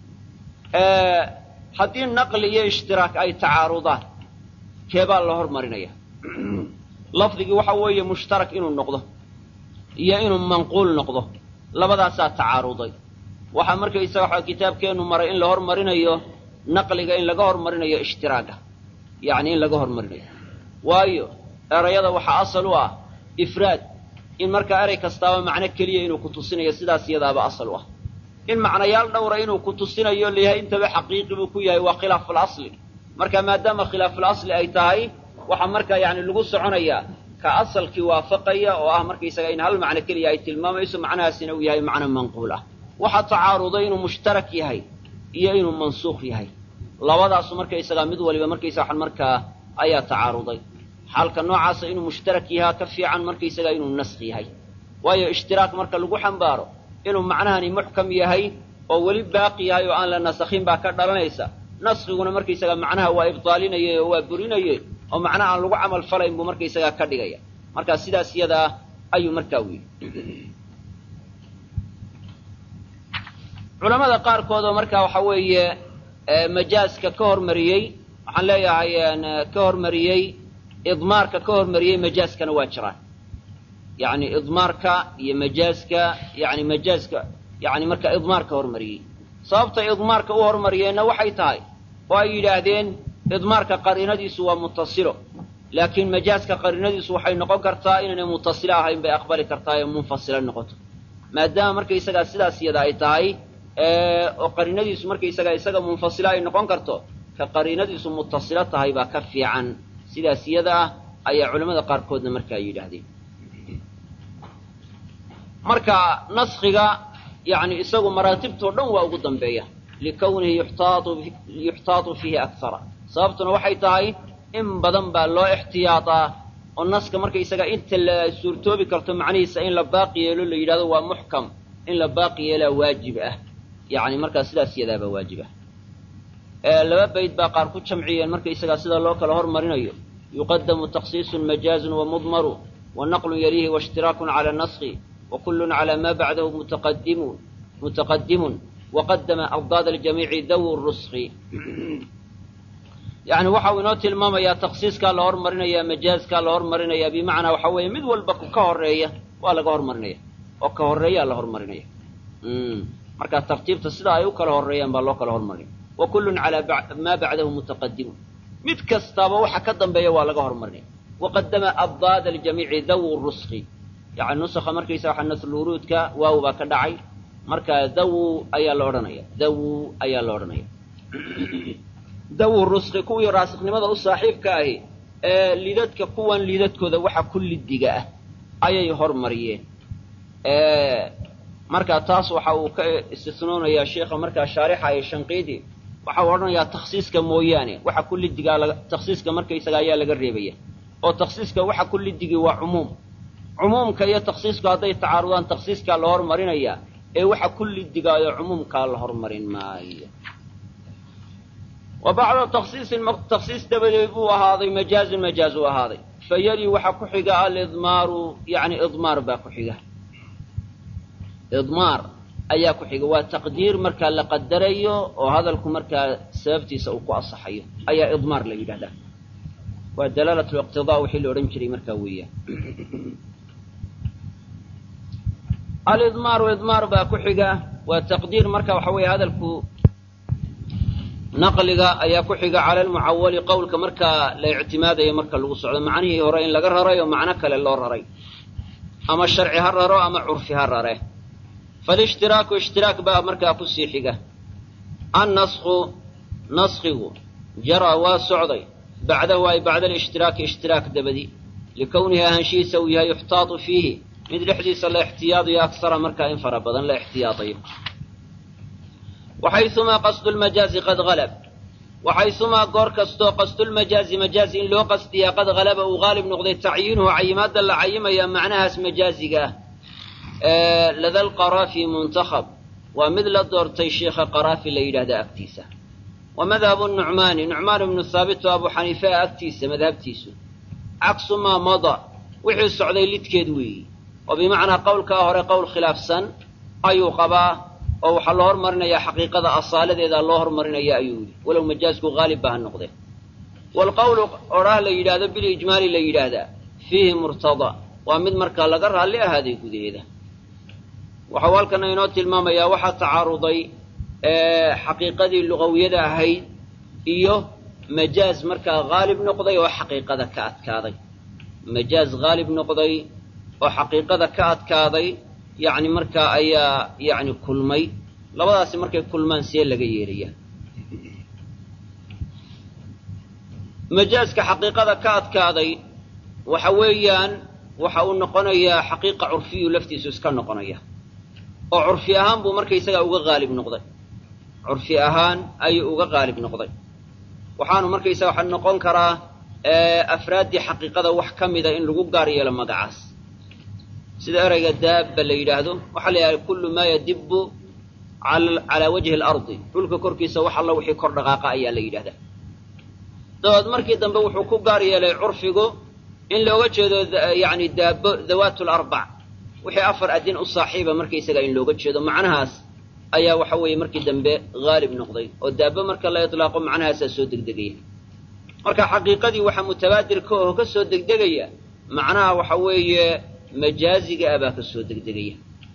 haddii naqli iyo ishtiraak ay tacaarudaan keebaa la hormarinaya lafdigii waxa weeye mushtarak inuu noqdo iyo inuu manquul noqdo labadaasaa tacaaruday waxaa markaysaga waxa kitaabkeennu maray in la hormarinayo naqliga in laga hormarinayo ishtiraaga yacni in laga hormarinayo waayo erayada waxaa asal u ah ifraad in markaa erey kastaaba macno keliya inuu ku tusinayo sidaas iyadaaba asal u ah in macnayaal dhowra inuu ku tusinayo layahay intaba xaqiiqi buu ku yahay waa khilaafu lasli marka maadaama khilaafulasli ay tahay waxaa markaa yani lagu soconayaa ka asalkii waafaqaya oo ah markaysaga in hal macno keliya ay tilmaamayso macnahaasina uu yahay macno manquul ah waxaa tacaaruday inuu mushtarak yahay iyo inuu mansuukh yahay labadaasu markaysagaa mid waliba markaysa waxan markaa ayaa tacaaruday xaalka noocaasa inuu mushtarak yahaa ka fiican markaysagaa inuu naskh yahay waayo ishtiraak marka lagu xambaaro inuu macnahani muxkam yahay oo weli baaqi yahay oo aan la nasakhin baa ka dhalanaysa naskiguna markaysaga macnaha waa ibdaalinayay oo waa burinayay oo macnaha aan lagu camal falayn buu markaysagaa ka dhigaya marka sidaas iyadaa ayuu markaa weyli culamada qaarkood oo markaa waxa weeye majaaska ka hormariyey waxaan leeyahay ka hormariyey idmaarka ka hormariyey majaaskana waa jiraan yani idmaarka iyo majaaska yani majaaska yani marka idmaar ka hormariyey sababta idmaarka u hormariyeenna waxay tahay oo ay yidhaahdeen idmaarka qariinadiisu waa mutasilo laakiin majaaska qariinadiisu waxay noqon kartaa inaynay mutasilo ahayn bay aqbali kartaa ee munfasila noqoto maadaama markaysagaa sidaas iyada ay tahay oo qariinadiisu markaysagaa isaga munfasilo ay noqon karto ka qariinadiisu mutasilo tahay baa ka fiican sidaas iyada ah ayaa culamada qaarkoodna markaa yidhaahdeen marka naskiga yani isagu maraatibtoo dhan waa ugu dambeeya likawnihi yuxtaatu fiihi akara sababtuna waxay tahay in badan baa loo ixtiyaataa oo naska markaysaga inta la suurtoobi karto macnihiisa in la baaqi yeelo la yidhahdo waa muxkam in la baaqi yeelaa waajib ah yani markaa sidaas iyadaabaa waajib ah laba bayd baa qaar ku jamciyeen markaysagaa sida loo kala hormarinayo yuqadamu taksiisun majaazun wamudmaru wanaqlun yaliihi waishtiraakun cala naski وكل على ما بعده متقدم متقدم وقدم أضداد الجميع ذو الرسخ يعني waxa uu inoo tilmaamayaa taksiiskaa la hormarinaya majaazkaa la hormarinaya bimacnaa waxa weeye mid walba ka horeeya waa laga hormarinaya oo ka horeeyaa la hormarinaya marka tartiibta sida ay u kala horeeyaan baa loo kala hormarinaya wa kullun calaa maa bacdahu mutaqadimun mid kastaaba waxa ka dambeeya waa laga hormarinaya waqadama addaada aljamiici dawu ruski yani nusakha markaysa waxa nasluruudka waaw baa ka dhacay marka dawu ayaa la odhanaya dawu ayaa la odhanaya dawu ruski kuwii raasiknimada u saaxiibka ahi ee lidadka kuwan lidadkooda waxa ku lidiga ah ayay hormariyeen marka taas waxa uu ka istisnoonayaa sheikha markaa shaarixa ee shanqiidi waxa uu odhanayaa taksiiska mooyaane waxa ku lidigaa taksiiska markaysaga ayaa laga reebaya oo taksiiska waxa ku lidigi waa cumuum cumuumka iyo taksiisku hadday tacaarudaan taksiiskaa la hormarinayaa ee waxa ku lidigaayo cumuumkaa la hormarin maayo wa bacda taksiisin taksiis dabadeed buu ahaaday majaazun majaaz uu ahaaday fa yali waxa ku xiga alidmaaru yani idmaar baa ku xiga idmaar ayaa ku xiga waa taqdiir markaa la qadarayo oo hadalku markaa sababtiisa uu ku asaxayo ayaa idmaar la yidhahdaa waa dalaalat liqtidaa wixii la odhan jiray markaa weeyaan alidmaaru idmaar baa ku xiga waa taqdiir marka waxa weeye hadalku naqliga ayaa ku xiga cala almucawali qowlka markaa la ictimaadayo marka lagu socdo macnihii hore in laga raray oo macno kale loo raray ama sharci ha raro ama curfi ha rare falishtiraaku ishtiraak baa markaa kusii xiga annasku naskigu jaraa waa socday bacdahu ay bacda alishhtiraaki ishtiraak dabadi likownihi ahaanshihiisa uu yahay yuxtaatu fiihi mid dhexdiisa la ixtiyaadayo aksara markaa in fara badan la ixtiyaadayo waxayumaa qasdu lmajaazi qad halab waxayumaa goor kastoo qasdulmajaazi majaazi in loo qasdiyaa qad halaba uu haalib noqday tacyiinuhu cayimaadda la cayimaya macnahaas majaaziga ah lada lqaraafi muntakhab waa mid la doortay sheikha qaraafi la yidhahda agtiisa wa madhabu nucmaani nucmaan ibnu haabit oo abu xaniifea agtiisa madhabtiisu caksu maa mada wixii socday lidkeed weeyi oo bimacnaa qowlkaa hore qowl khilaafsan ayuu qabaa oo waxaa loo hormarinayaa xaqiiqada asaaladeeda loo hormarinaya ayuu yidhi walow majaazku haalib ba ha noqdee waalqowlu odhaah la yidhaahdo bilijmaali la yidhaahdaa fiihi murtadaa waa mid markaa laga raalli ahaaday gudaheeda waxau halkana inoo tilmaamayaa waxaa tacaaruday xaqiiqadii lugawiyada ahayd iyo majaaz markaa haalib noqday oo xaqiiqada ka adkaaday majaaz haalib noqday oo xaqiiqada ka adkaaday yacni markaa ayaa yacni kulmay labadaasi markay kulmaan see laga yeelaya majaazka xaqiiqada ka adkaaday waxa weeyaan waxa uu noqonayaa xaqiiqa curfiyu laftiisu iska noqonaya oo curfi ahaan buu markaysagaa uga haalib noqday curfi ahaan ayuu uga haalib noqday waxaanu markaysaga waxa noqon karaa afraaddii xaqiiqada wax ka mida in lagu gaar yeelo magacaas sida erayga daabba la yidhaahdo waxaa la yidhahda kullu maa yadibbu calaa wajhi alardi dhulka korkiisa wax alla wixii kor dhaqaaqa ayaa la yidhahdaa dabeed markii dambe wuxuu ku gaar yeelay curfigu in looga jeedo yani daabo dawaatu larbac wixii afar adin u saaxiiba markaysaga in looga jeedo macnahaas ayaa waxa weeye markii dambe haalib noqday oo daabo marka la itlaaqo macnahaasaa soo degdegaya marka xaqiiqadii waxaa mutabaadirka oo ka soo degdegaya macnaha waxa weeye majaaziga ah baa ka soo degdegaya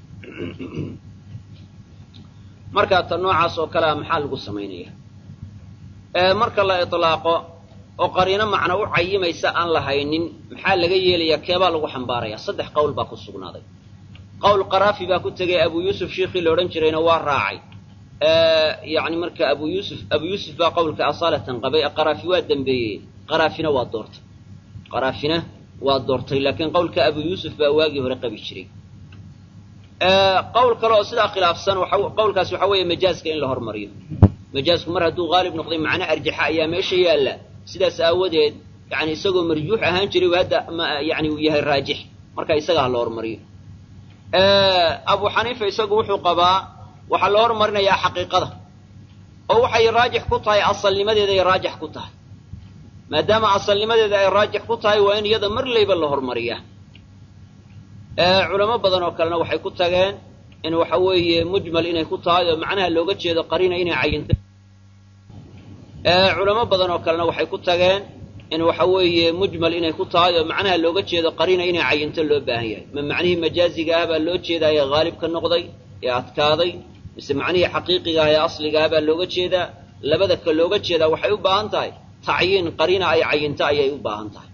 markaa ta noocaas oo kalea maxaa lagu samaynaya marka la itlaaqo oo qariino macno u cayimaysa aan lahaynin maxaa laga yeelayaa keebaa lagu xambaaraya saddex qowl baa ku sugnaaday qowl qaraafi baa ku tegay abu yuusuf shiikhii la odhan jirayna waa raacay yani marka abu yuusuf abu yuusuf baa qowlka asaalatan qabay qaraafi waa dembeeyey qaraafina waa doortay qaraafina waa doortay laakiin qowlka abu yuusuf baa waagii hore qabi jiray qowl kale oo sidaa khilaafsan qowlkaas waxa weeye majaaska in la hormariyo majaasku mar hadduu haalib noqday macno arjaxa ayaa meesha yaalla sidaas aawadeed yani isagoo marjuux ahaan jiray hadda yani uu yahay raajix marka isaga ha la hormariyo abu xaniifa isagu wuxuu qabaa waxaa la hormarinayaa xaqiiqada oo waxay raajix ku tahay asalnimadeeday raajix ku tahay maadaama asalnimadeeda ay raajix ku tahay waa in iyada mar layba la hormariyaa culamo badan oo kalena waxay ku tageen in waxa weeye mujmal inay ku tahay oo macnaha looga jeedo qariina inay cayintay culamo badan oo kalena waxay ku tageen in waxa weeye mujmal inay ku tahay oo macnaha looga jeedo qariina inay cayinto loo baahan yahay ma macnihii majaaziga ah baa loo jeedaa ee haalib ka noqday ee adkaaday mise macnihii xaqiiqiga ah ee asliga ah baa looga jeedaa labada ka looga jeedaa waxay u baahan tahay tacyiin qariina ay cayinto ayay u baahan tahay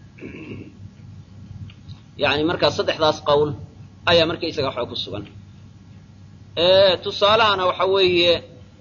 yani markaa saddexdaas qowl ayaa markaysaga waxaa ku sugan tusaalahana waxa weeye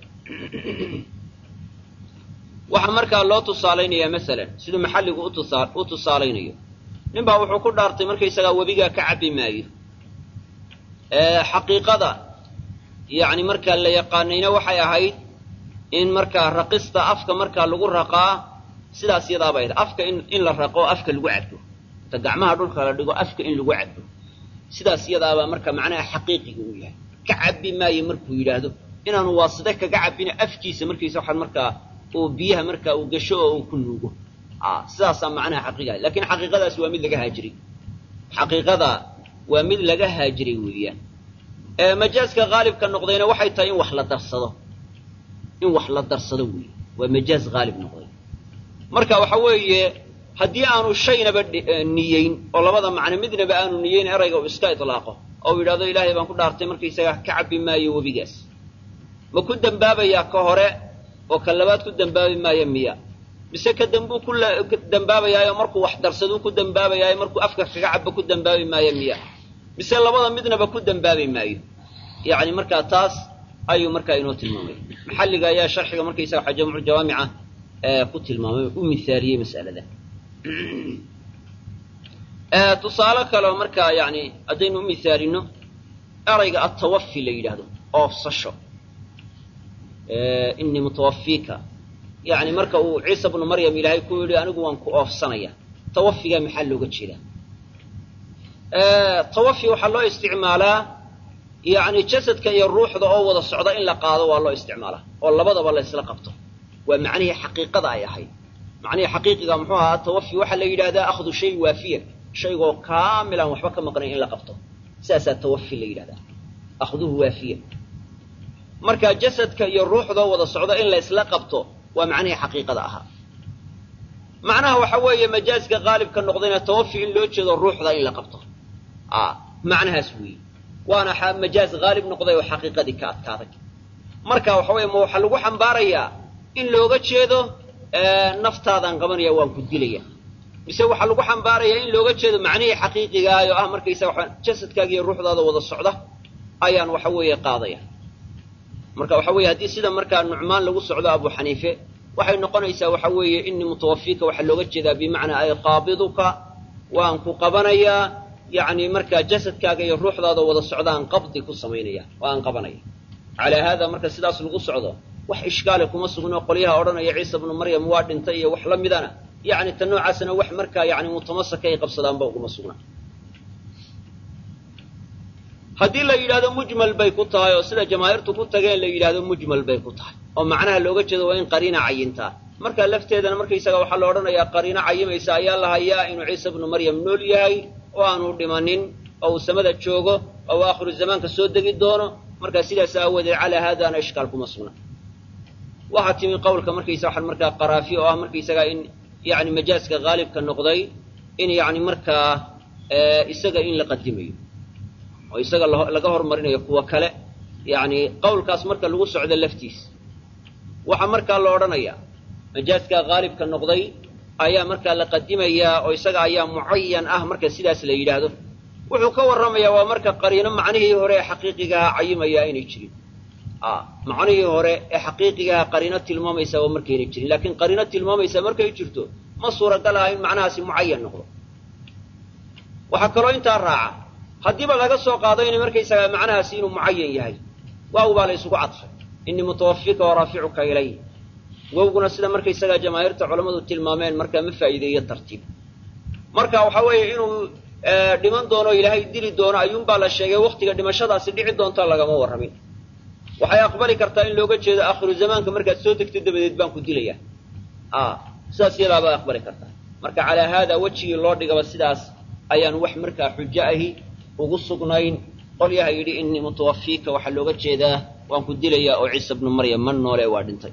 waxaa markaa loo tusaalaynayaa masalan siduu maxalligu utusa u tusaalaynayo nin baa wuxuu ku dhaartay markaysagaa webigaa ka cabbi maayo xaqiiqada yani markaa la yaqaanayna waxay ahayd in markaa raqista afka markaa lagu raqaa sidaas yadaaba ahayd afka in in la raqo afka lagu cabbo inta gacmaha dhulka la dhigo afka in lagu cabbo sidaas yadaabaa marka macnaha xaqiiqiga uu yahay ka cabbi maayo markuu yidhaahdo inaanu waaside kaga cabbina afkiisa markiisa waxaan markaa uu biyaha markaa uu gasho oo uu ku nuugo sidaasaa macnaha xaqiiqa lakin xaqiiqadaas waa mid laga haajiray xaqiiqada waa mid laga haajiray weeyaan majaaska haalibka noqdayna waxay tahay in wax la darsado in wax la darsado weeye waa majaaz haalib noqday marka waxa weeye haddii aanu shaynaba niyeyn oo labada macno midnaba aanu niyeyn erayga uu iska itlaaqo oo uu yidhahdo ilaahay baan ku dhaartay markaysaga ka cabbi maayo webigaas ma ku dembaabayaa ka hore oo ka labaad ku dembaabi maayo miya mise ka dambuu ku dembaabayaayo markuu wax darsaduu ku dembaabayaayo markuu afka kaga cabbo ku dembaabi maayo miya mise labada midnaba ku dembaabi maayo yani markaa taas ayuu markaa inoo tilmaamay maxalliga ayaa sharxiga markaysaga waxa jamcu jawaamica ku tilmaamay u mithaaliyey mas'alada tusaale kaleo markaa yani haddaynu u mithaalino erayga atawafi la yidhaahdo oofsasho inii mutawafiika yani marka uu ciisa bnu maryam ilaahay ku yidhi anigu waan ku oofsanaya tawafigaa maxaa looga jeedaa tawafi waxaa loo isticmaalaa yani jasadka iyo ruuxda oo wada socda in la qaado waa loo isticmaalaa oo labadaba la ysla qabto waa macnihii xaqiiqada ay ahayd macnihii xaqiiqiga muxuu ahaa tawafi waxaa la yidhahdaa akhdu shay waafiyan shaygoo kaamilan waxba ka maqnayn in la qabto sidaasaa tawafi la yidhahdaa akhduhu waafiyan marka jasadka iyo ruuxdoo wada socda in la ysla qabto waa macnihii xaqiiqada ahaa macnaha waxa weeye majaaska haalibka noqdayna tawafi in loo jeedo ruuxda in la qabto macnahaas weeye waana majaaz haalib noqday oo xaqiiqadii ka adkaaday marka waxa weye ma waxaa lagu xambaarayaa in looga jeedo naftaadaan qabanaya waan ku dilaya mise waxaa lagu xambaarayaa in looga jeedo macnihii xaqiiqigaah oo ah markaysaga waa jasadkaaga iyo ruuxdaada wada socda ayaan waxa weeye qaadaya marka waxa weye haddii sida markaa nucmaan lagu socdo abu xaniife waxay noqonaysaa waxa weeye inii mutawafiika waxaa looga jeedaa bimacnaa ay qaabiduka waan ku qabanayaa yani markaa jasadkaaga iyo ruuxdaada wada socdaan qabdi ku samaynaya oo aan qabanaya calaa haada marka sidaas lagu socdo wax ishkaale kuma sugno qolyaha odhanaya ciisa bnu maryam waa dhintay iyo wax la midana yani ta noocaasna wax markaa yani mutamasaka ay qabsadaanba uguma sugna haddii la yidhahdo mujmal bay ku tahay oo sida jamaahiirtu ku tageen la yidhahdo mujmal bay ku tahay oo macnaha looga jeedo waa in qariina cayintaa markaa lafteedana markaysaga waxaa la odhanayaa qariino cayimaysa ayaa la hayaa inuu ciise bnu maryam nool yahay oo aanu dhimanin oo uu samada joogo oo uu aakhiru zamaanka soo degi doono markaa sidaas aawadeed calaa haadaana ishkaal kuma sugna waxaa timi qowlka markaysa waxaan markaa qaraafi oo ah markaysaga in yani majaaska haalibka noqday in yani markaa isaga in la qadimayo oo isaga laga hormarinayo kuwa kale yani qowlkaas marka lagu socdo laftiis waxaa markaa la odhanayaa majaaska haalibka noqday ayaa markaa la qadimayaa oo isaga ayaa mucayan ah marka sidaas la yidhaahdo wuxuu ka warramayaa waa marka qariino macnihii hore ee xaqiiqigaha cayimaya aynay jirin macnihii hore ee xaqiiqigaha qariino tilmaamaysa waa markaynay jirin laakiin qariino tilmaamaysa markay jirto ma suuragal aha in macnahaasi mucayan noqdo waxaa kaloo intaa raaca haddiiba laga soo qaado inay markaysaga macnahaasi inuu mucayan yahay waaw baa la isugu cadfay innii mutawafika wa raaficuka ilay wowguna sida markaysagaa jamaahiirta culammadu tilmaameen markaa ma faa'iideeyo tartiib marka waxaa weeye inuu dhiman doono ilaahay dili doono ayuunbaa la sheegay waktiga dhimashadaasi dhici doonta lagama warramin waxay aqbali kartaa in looga jeedo aakhiru zamaanka markaad soo degto dabadeed baan ku dilayaa sidaas iyadaabaa aqbali kartaa marka calaa haada wejigii loo dhigaba sidaas ayaan wax markaa xujo ahi ugu sugnayn qolyaha yidhi innii mutawafiika waxaa looga jeedaa waan ku dilayaa oo ciisa bnu maryam ma noole waa dhintay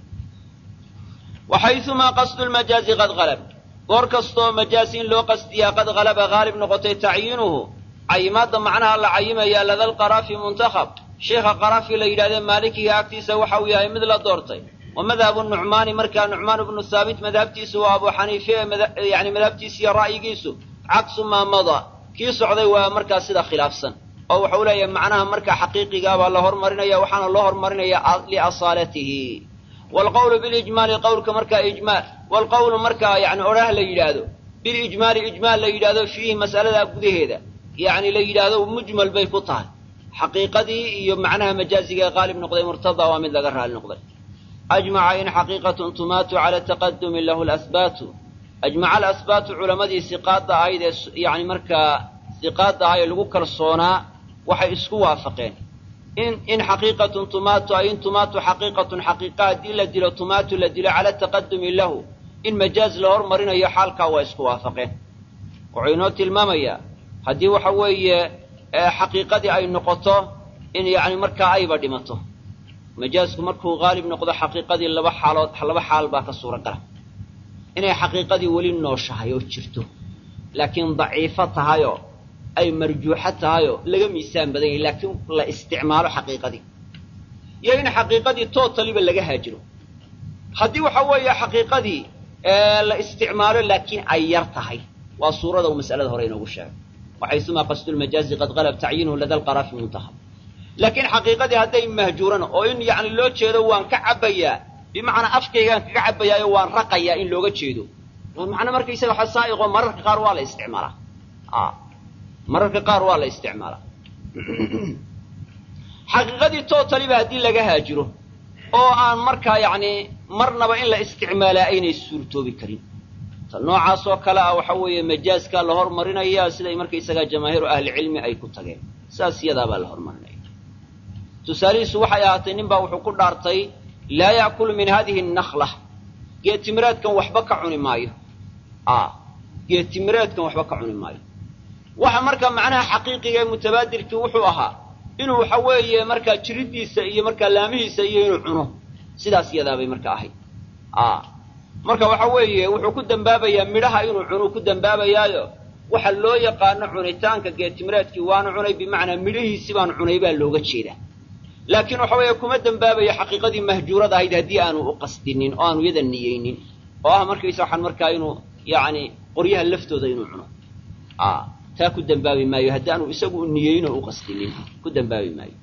waxayumaa qasdu lmajaazi qad halab goor kastoo majaaz in loo qasdiyaa qad halaba haalib noqotay tacyiinuhu cayimaadda macnaha la cayimayaa lada lqaraafi muntakhab sheikha qaraafi la yidhahdee maalikiga agtiisa waxa uu yahay mid la doortay wa madhabu nucmaani markaa nucmaan bnu haabit madhabtiisu waa abu xaniife yani madhabtiisa iyo ra'yigiisu caksu maa mada kii socday waa markaa sida khilaafsan oo wuxuu leeyahay macnaha markaa xaqiiqigaa baa la hormarinaya waxaana loo hormarinaya liasaalatihi waalqawlu bilijmaali qawlka markaa ijmaal waalqawlu markaa yani odhaah la yidhaahdo bilijmaali ijmaal la yidhaahdo fiihi mas'aladaa gudaheeda yani la yidhaahdo mujmal bay ku tahay xaqiiqadii iyo macnaha majaaziga ee qaalib noqday murtada waa mid laga raali noqday ajmaca in xaqiiqatun tumaatu cala taqadumi lahu lasbaatu ajmaca alasbaatu culammadii siqaadda ahayd ee yani markaa siqaadda ah ee lagu kalsoonaa waxay isku waafaqeen in in xaqiiqatun tumaatu ay in tumaatu xaqiiqatun xaqiiqa haddii la dilo tumaatu la dilo cala taqadumi lahu in majaaz la hormarinayo xaalkaa waa isku waafaqeen wuxuu inoo tilmaamayaa haddii waxa weeye xaqiiqadii ay noqoto in yani markaa ayba dhimato majaazku markuu haalib noqdo xaqiiqadii laba xaalood laba xaal baa ka suura gala inay xaqiiqadii weli nooshahay oo jirto laakiin daciifo tahayoo ay marjuuxo tahayoo laga miisaan badan yahay laakiin la isticmaalo xaqiiqadii iyo in xaqiiqadii tootaliba laga haajiro haddii waxa weeye xaqiiqadii la isticmaalo laakiin ay yar tahay waa suurada uu masalada hore inoogu sheegay waxaysumaa qasdu lmajaazi qad qalab tacyiinuhu lada lqaraafi muntahab laakiin xaqiiqadii hadday mahjuuran oo in yani loo jeedo waan ka cabbayaa bimacnaa afkaygaan kaga cabbayaayo waan raqayaa in looga jeedo waa macno markaysaga xasaa'iqoo mararka qaar waa la isticmaalaa mararka qaar waa la isticmaalaa xaqiiqadii tootaliba haddii laga haajiro oo aan markaa yacni marnaba in la isticmaalaa aynay suurtoobi karin noocaas oo kale ah waxa weeye majaazkaa la hormarinaya siday markaysagaa jamaahiiru ahlicilmi ay ku tageen saas iyadaabaa la hormarinaya tusaalihiisu waxay ahaatay nin baa wuxuu ku dhaartay laa ya'kulu min hadihi annakla geetimireedkan waxba ka cuni maayo geetimireedkan waxba ka cuni maayo waxa markaa macnaha xaqiiqiga ee mutabaadirkii wuxuu ahaa inuu waxa weeye markaa jiriddiisa iyo markaa laamihiisa iyo inuu cuno sidaas iyadaabay marka ahayd marka waxa weeye wuxuu ku dembaabayaa midhaha inuu cunuu ku dembaabayaayo waxa loo yaqaano cunitaanka geetimireedkii waanu cunay bimacnaa midhihiisi baan cunay baa looga jeedaa laakiin waxa weeye kuma dembaabayo xaqiiqadii mahjuurada ahayd haddii aanu u qasdinin oo aanu yada niyeynin oo ah markaysa waxaan markaa inuu yacni qoryaha laftooda inuu cuno taa ku dembaabi maayo haddii aanu isagu u niyeyn oo u qasdinin ku dembaabi maayo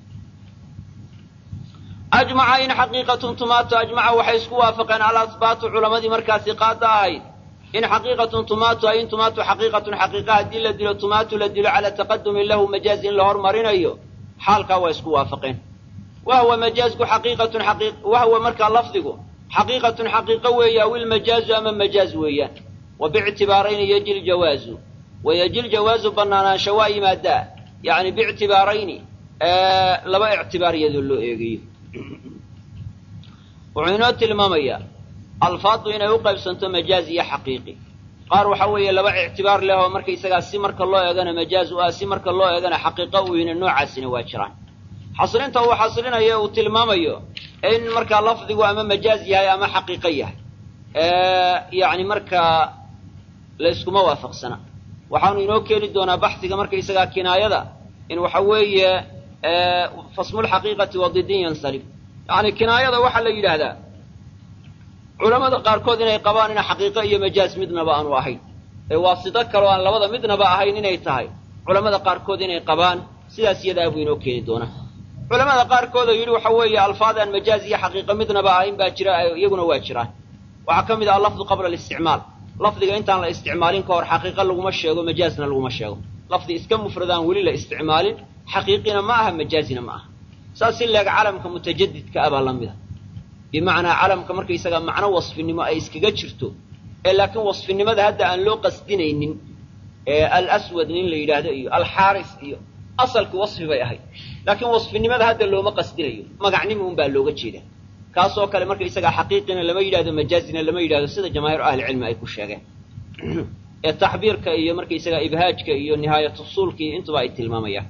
ajmaca in xaqiiqatun tumaato ajmaca waxay isku waafaqeen alasbaatu culammadii markaa siqaada ahayd in xaqiiqatun tumaatu ay in tumaatu xaqiiqatun xaqiiqa haddii la dilo tumaatu la dilo calaa taqadumin lahu majaaz in la hormarinayo xaalkaa waa isku waafaqeen wahwa majaazku xaqiiqatun xaqii wahwa markaa lafdigu xaqiiqatun xaqiiqo weeye aw ilmajaazu ama majaaz weeyaan wa biictibaarayni yaji ljawaazu wa yaji ljawaazu bannaanaansha waa yimaadaa yani biictibaarayni laba ictibaar iyadoo loo eegayo wuxuu inoo tilmaamayaa alfaaddu inay u qaybsanto majaaz iyo xaqiiqi qaar waxa weeye laba ictibaar leh oo markaysagaa si marka loo eegana majaaz u ah si marka loo eegana xaqiiqo u yina noocaasina waa jiraan xasrinta uu xasrinayo uu tilmaamayo in markaa lafdigu ama majaaz yahay ama xaqiiqo yahay yani markaa layskuma waafaqsana waxaanu inoo keeni doonaa baxiga markaysagaa kinaayada in waxa weeye fasmulxaqiiqati wadidin yansalib yani kinaayada waxaa la yidhaahdaa culamada qaarkood inay qabaan ina xaqiiqo iyo majaaz midnaba aanu ahayn ee waasito kaleo aan labada midnaba ahayn inay tahay culamada qaarkood inay qabaan sidaas iyadaa buu inoo keeni doonaa culamada qaarkood oo yidhi waxa weeye alfaad aan majaaz iyo xaqiiqo midnaba ahayn baa jira iyaguna waa jiraan waxaa ka mid ah alafdu qabla alisticmaal lafdiga intaan la isticmaalin ka hor xaqiiqo laguma sheego majaazna laguma sheego lafdi iska mufradaan weli la isticmaalin xaqiiqina ma aha majaazina ma aha saas si leeg calamka mutajadidka ah baa la mida bimacnaa calamka markaysaga macno wasfinimo ay iskaga jirto ee laakiin wasfinimada hadda aan loo qasdinaynin alaswad nin la yidhaahdo iyo alxaaris iyo asalkii wasfi bay ahayd laakiin wasfinimada hadda looma qasdinayo magacnimi un baa looga jeeda kaasoo kale markaysagaa xaqiiqina lama yidhahdo majaazina lama yidhahdo sida jamaahiir ahlicilmi ay ku sheegeen ee taxbiirka iyo markaysagaa ibhaajka iyo nihaayatusuulka iyo intuba ay tilmaamayaan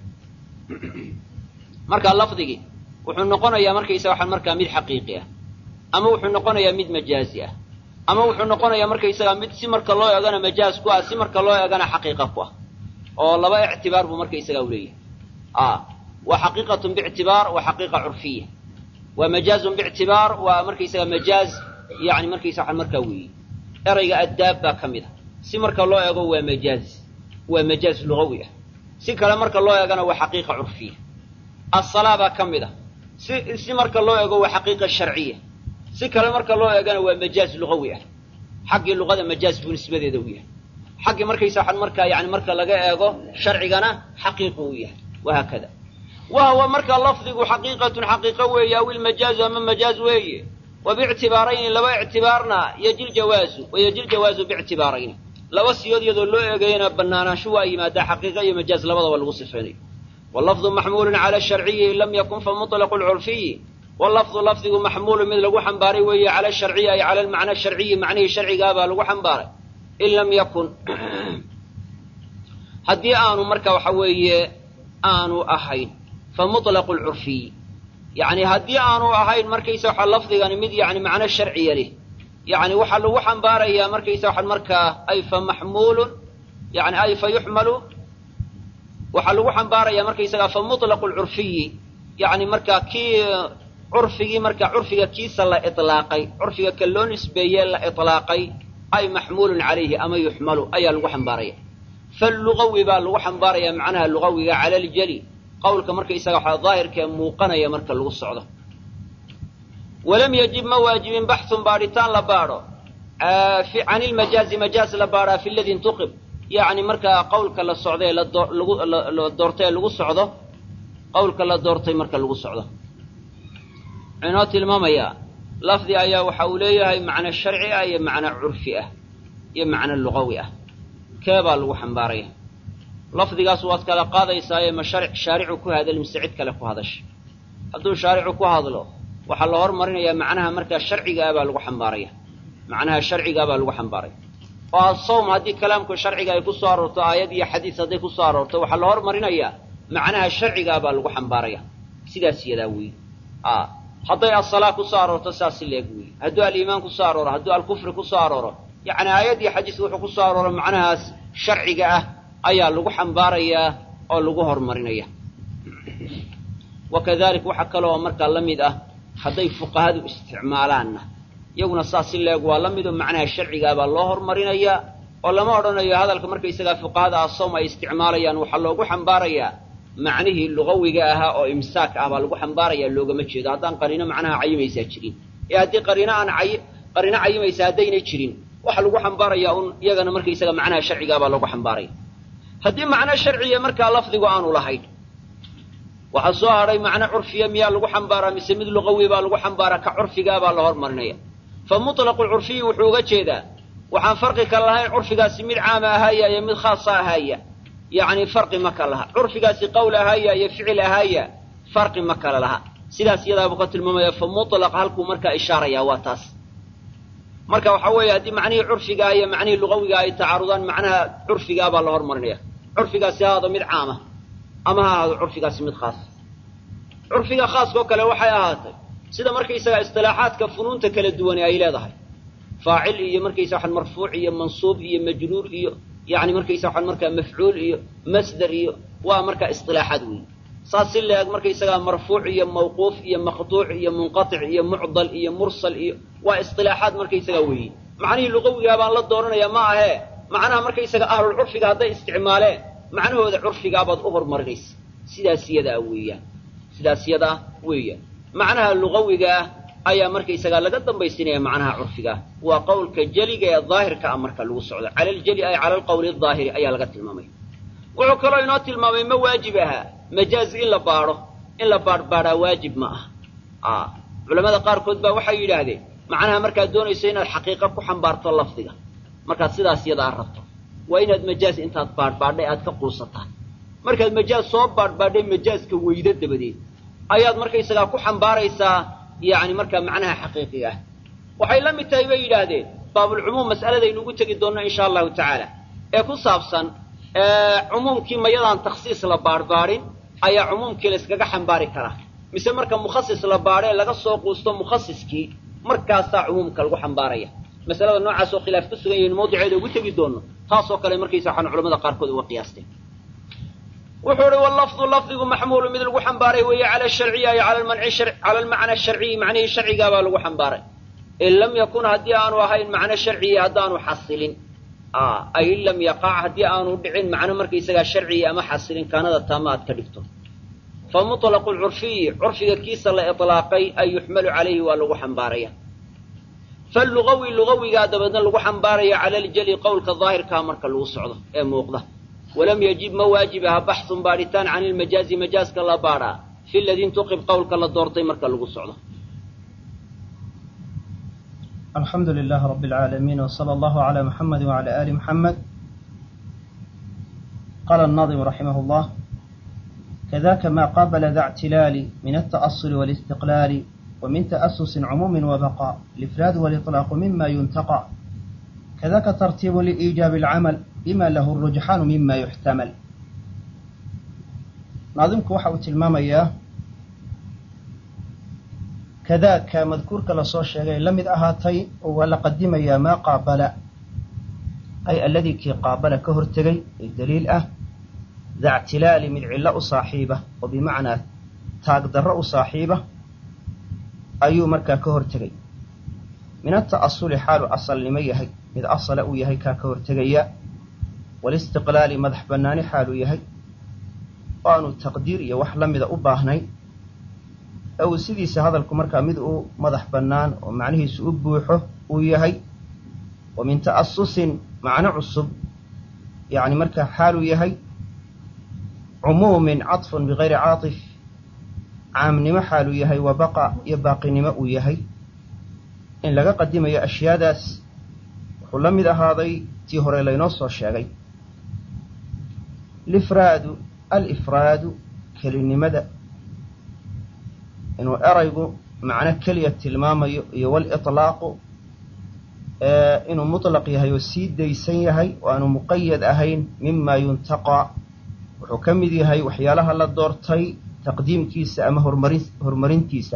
marka lafdigii wuxuu noqonayaa markaysaga waxaan markaa mid xaqiiqi ah ama wuxuu noqonayaa mid majaazi ah ama wuxuu noqonayaa markaysagaa mid si marka loo eegana majaaz ku ah si marka loo eegana xaqiiqa ku ah oo laba ictibaar buu markaysagaa uleeyahay waa xaqiiqatun biictibaar waa xaqiiqa curfiya waa majaazun biictibaar waa markaysaga majaaz yani markaysa waxaan markaa weeye erayga addaab baa ka mid a si marka loo eego waa majaaz waa majaaz lugawi ah si kale marka loo eegana waa xaqiiqa curfiya asalaa baa ka mid a si si marka loo eego waa xaqiiqa sharciya si kale marka loo eegana waa majaaz lugawi ah xaggii luqada majaaz buu nisbadeeda u yahay xaggii markaysa waxaan markaa yani marka laga eego sharcigana xaqiiqu u yahay wahaakada wahuwa marka lafdigu xaqiiqatun xaqiiqo weeye aw ilmajaazu ama majaaz weeye wa biictibaarayni laba ictibaarna yaji ljawaazu wa yaji ljawaazu biictibaarayni laba siyood iyadoo loo eegayana banaanaanshu waa yimaadaa xaqiiqa iyo majaaz labadaba lagu sifaynayo wallafdu maxmuulun cala sharciyi in lam yakun fa muطlaqu lcurfiyi wallafdu lafdigu maxmuulun mid lagu xambaaray weeye cala sharciyi ay cala almacna sharciyi macnihii sharcigaabaa lagu xambaaray in lam yakun haddii aanu marka waxa weeye aanu ahayn fa muطlaqu lcurfiyi yani haddii aanu ahayn markaysa waxa lafdigani mid yani macno sharciya leh yani waxaa lagu xambaarayaa markaysa waxaan markaa ay fa maxmuulun yani ay fa yuxmalu waxaa lagu xambaarayaa markaysagaa fa muطlaqu lcurfiyi yani markaa kii curfigii marka curfiga kiisa la iطlaaqay curfiga ka loo nisbeeye la iطlaaqay ay maxmuulun calayhi ama yuxmalu ayaa lagu xambaaraya falugawi baa lagu xambaarayaa macnaha lugawiga cala ljali qawlka markaysaga waxaa daahirkee muuqanaya marka lagu socdo walam yajib ma waajibin baxun baadhitaan la baadho can ilmajaazi majaaz la baadhaa fi ladii intuqib yani markaa qawlka la socdae la doortay ee lagu socdo qawlka la doortay marka lagu socdo wuxuu inoo tilmaamayaa lafdi ayaa waxa uu leeyahay macno sharci ah iyo macno curfi ah iyo macno lugawi ah kee baa lagu xambaaraya lafdigaas waad kala qaadaysaaye ma shaaricu ku hadal mise cid kale ku hadasha hadduu shaaricu ku hadlo waxaa la hormarinayaa macnaha markaa sharciga ah baa lagu xambaaraya macnaha sharcigaa baa lagu xambaaraya oo asawm haddii kalaamku sharciga ay ku soo aroorto aayad iyo xadiis hadday ku soo aroorto waxaa la hormarinayaa macnaha sharcigaa baa lagu xambaaraya sidaas yadaa weeye hadday asalaa ku soo aroorto saas si leeg weeye hadduu aliimaan ku soo arooro hadduu alkufri ku soo arooro yacni aayad iyo xadiis wuxuu ku soo arooro macnahaas sharciga ah ayaa lagu xambaarayaa oo lagu horumarinaya wa kadalik waxa kale oo markaa la mid ah hadday fuqahadu isticmaalaanna iyaguna saas si leeg waa la midoo macnaha sharcigaa baa loo horumarinayaa oo lama odhanayo hadalka markaysagaa fuqahada asoom ay isticmaalayaan waxaa loogu xambaarayaa macnihii lugawiga ahaa oo imsaak ah baa lagu xambaaraya loogama jeedo haddaan qariino macnaha cayimaysaa jirin ee haddii qariino aan ay qariino cayimaysa haddaynay jirin waxaa lagu xambaarayaa un iyagana markaysaga macnaha sharcigaa baa loogu xambaaraya haddii macno sharciya markaa lafdigu aanu lahayn waxaa soo hadhay macno curfiya miyaa lagu xambaaraa mise mid lugawi baa lagu xambaaraa ka curfigaa baa la hormarinaya fa muطlaqu curfiyi wuxuu uga jeedaa waxaan farqi kala lahayn curfigaasi mid caama ahaaya iyo mid khaasa ahaaya yacni farqi ma kala laha curfigaasi qowl ahaaya iyo ficil ahaaya farqi ma kala laha sidaas iyadaabuu ka tilmaamaya fa mutlaq halkuu markaa ishaaraya waa taas marka waxaa weeye haddii macnihii curfigaa iyo macnihii lugawiga ay tacaarudaan macnaha curfigaa baa la hormarinaya curfigaasi ha ahaado mid caama ama ha ahaado curfigaasi mid khaas curfiga khaaskao kale waxay ahaatay sida markaysaga istilaaxaadka funuunta kala duwani ay leedahay faacil iyo markaysa waxaan marfuuc iyo mansuub iyo majruur iyo yani markaysa waxaan markaa mafcuul iyo masder iyo waa markaa istilaaxaad weeye saas si leeg markaysagaa marfuuc iyo mawquuf iyo maqtuuc iyo munqatic iyo mucdal iyo mursal iyo waa istilaaxaad markaysagaa weeye macnihii luqawigaa baan la dooranaya ma ahee macnaha markaysaga ahlul curfiga hadday isticmaaleen macnahooda curfigaabaad u horumarinaysa sidaas yadaa weeyaan sidaas yadaa weeyaan macnaha luqawigaah ayaa markaysagaa laga dambaysinaya macnaha curfigaah waa qowlka jeliga ee daahirka ah marka lagu socdo cala aljeli ay cala alqowli daahiri ayaa laga tilmaamaya wuxuu kaloo inoo tilmaamay ma waajib ahaa majaaz in la baadho in la baadhbaadhaa waajib ma ah culamada qaarkood baa waxay yidhaahdeen macnaha markaad doonayso inaad xaqiiqa ku xambaarto lafdiga markaad sidaas yadaa rabto waa inaad majaaz intaad baadhbaadhay aad ka quusataan markaad majaaz soo baadhbaadhay majaaska weydo dabadeed ayaad markaysagaa ku xambaaraysaa yani markaa macnaha xaqiiqiga ah waxay la mid tahay bay yidhaahdeen baabulcumuum mas'aladaynu ugu tegi doonno insha allahu tacaala ee ku saabsan cumuumkii mayadaan takhsiis la baadhbaadhin ayaa cumuumkii la yskaga xambaari karaa mise marka mukhasis la baadhee laga soo quusto mukhasiskii markaasaa cumuumka lagu xambaaraya masalada noocaas oo khilaaf ku sugan yahin mawdiceeda ugu tegi doonno taasoo kale markaysa waxaan culamada qaarkood uga qiyaasteen wuxuu uhi wallafdu lafdigu maxmuulu mid lagu xambaaray weeye cala sharciyi ay cala almacna sharciyi macnihii sharcigaabaa lagu xambaaray in lam yakun haddii aanu ahayn macno sharciyi haddaanu xasilin ay in lam yaqac haddii aanu dhicin macno markaysagaa sharciyi ama xasilin kaanada taama aad ka dhigto fa muطlaqu lcurfiyi curfiga kiisa la iطlaaqay ay yuxmalu calayhi waa lagu xambaaraya falugawi lugawigaa dabeedna lagu xambaaraya cala aljeli qowlka daahirkaa marka lagu socdo ee muuqda walam yajib ma waajib aha baxun baadhitaan can ilmajaazi majaaska la baadhaa fi ladii intuqib qowlka la doortay marka lagu socdo alxamdu lilah rab اlcaalamiin wslى allahu عlى muxamadi wعlى ali muxamed qala الnaظim raximah اllah kadaka ma qabla da اctilaali min التأصل والاstiqlaali وmin تأsusi cumuumi وbaqى الإfraad واlإطلاaq mima yuntaqى kadaka tartiib liإiجaabi الcamal bima lahu الrujxaanu mima yuxtamal naadimku waxa uu tilmaamayaa kadaaka madkuurka lasoo sheegay la mid ahaatay oo waa la qadimayaa maa qaabala ay alladii kii qaabala ka hortegay ee daliil ah da ctilaali mid cillo u saaxiiba oo bimacnaa taagdarro u saaxiiba ayuu markaa ka hortegay min ata'asuli xaalu asalnimo yahay mid asala uu yahay kaa ka hortegaya walistiqlaali madax bannaani xaaluu yahay oo aanu taqdiir iyo wax la mida u baahnayn ee uu sidiisa hadalku markaa mid uu madax bannaan oo macnihiisu u buuxo uu yahay wa min ta'asusin macno cusub yacni markaa xaaluu yahay cumuumin caطfun bigayri caaطif caamnimo xaaluu yahay wa baqa iyo baaqinimo uu yahay in laga qadimayo ashyaadaas wuxuu la mid ahaaday tii hore laynoo soo sheegay lifraadu alifraadu kelinimada inuu eraygu macno keliya tilmaamayo iyo waliطlaaqu inuu muطlaq yahay oo sii daysan yahay oo aanu muqayad ahayn mima yuntaqaa wuxuu ka mid yahay waxyaalaha la doortay taqdiimkiisa ama hormarin horumarintiisa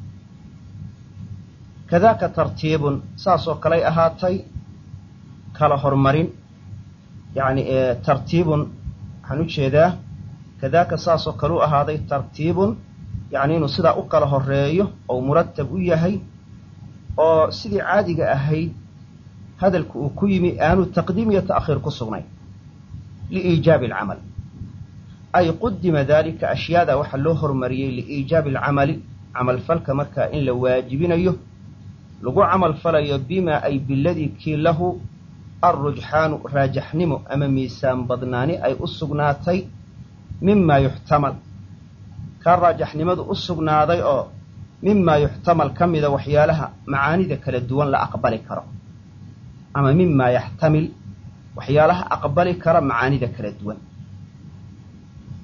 kadaaka tartiibun saasoo kaley ahaatay kala hormarin yacni tartiibun waxaan u jeedaa kadaaka saasoo kale u ahaaday tartiibun yacni inuu sidaa u kala horeeyo oo muratab u yahay oo sidii caadiga ahayd hadalku uu ku yimi aanu taqdiim iyo ta'khiir ku sugnayn liiijaabi alcamal ay qudima daalika ashyaada waxaa loo hormariyey liiijaabi alcamali camalfalka markaa in la waajibinayo lagu camal falayo bimaa ay biladii kii lahu alrujxaanu raajaxnimo ama miisaan badnaani ay u sugnaatay mimaa yuxtamal kaa raajaxnimadu u sugnaaday oo mimaa yuxtamal ka mida waxyaalaha macaanida kala duwan la aqbali karo ama mimaa yaxtamil waxyaalaha aqbali kara macaanida kala duwan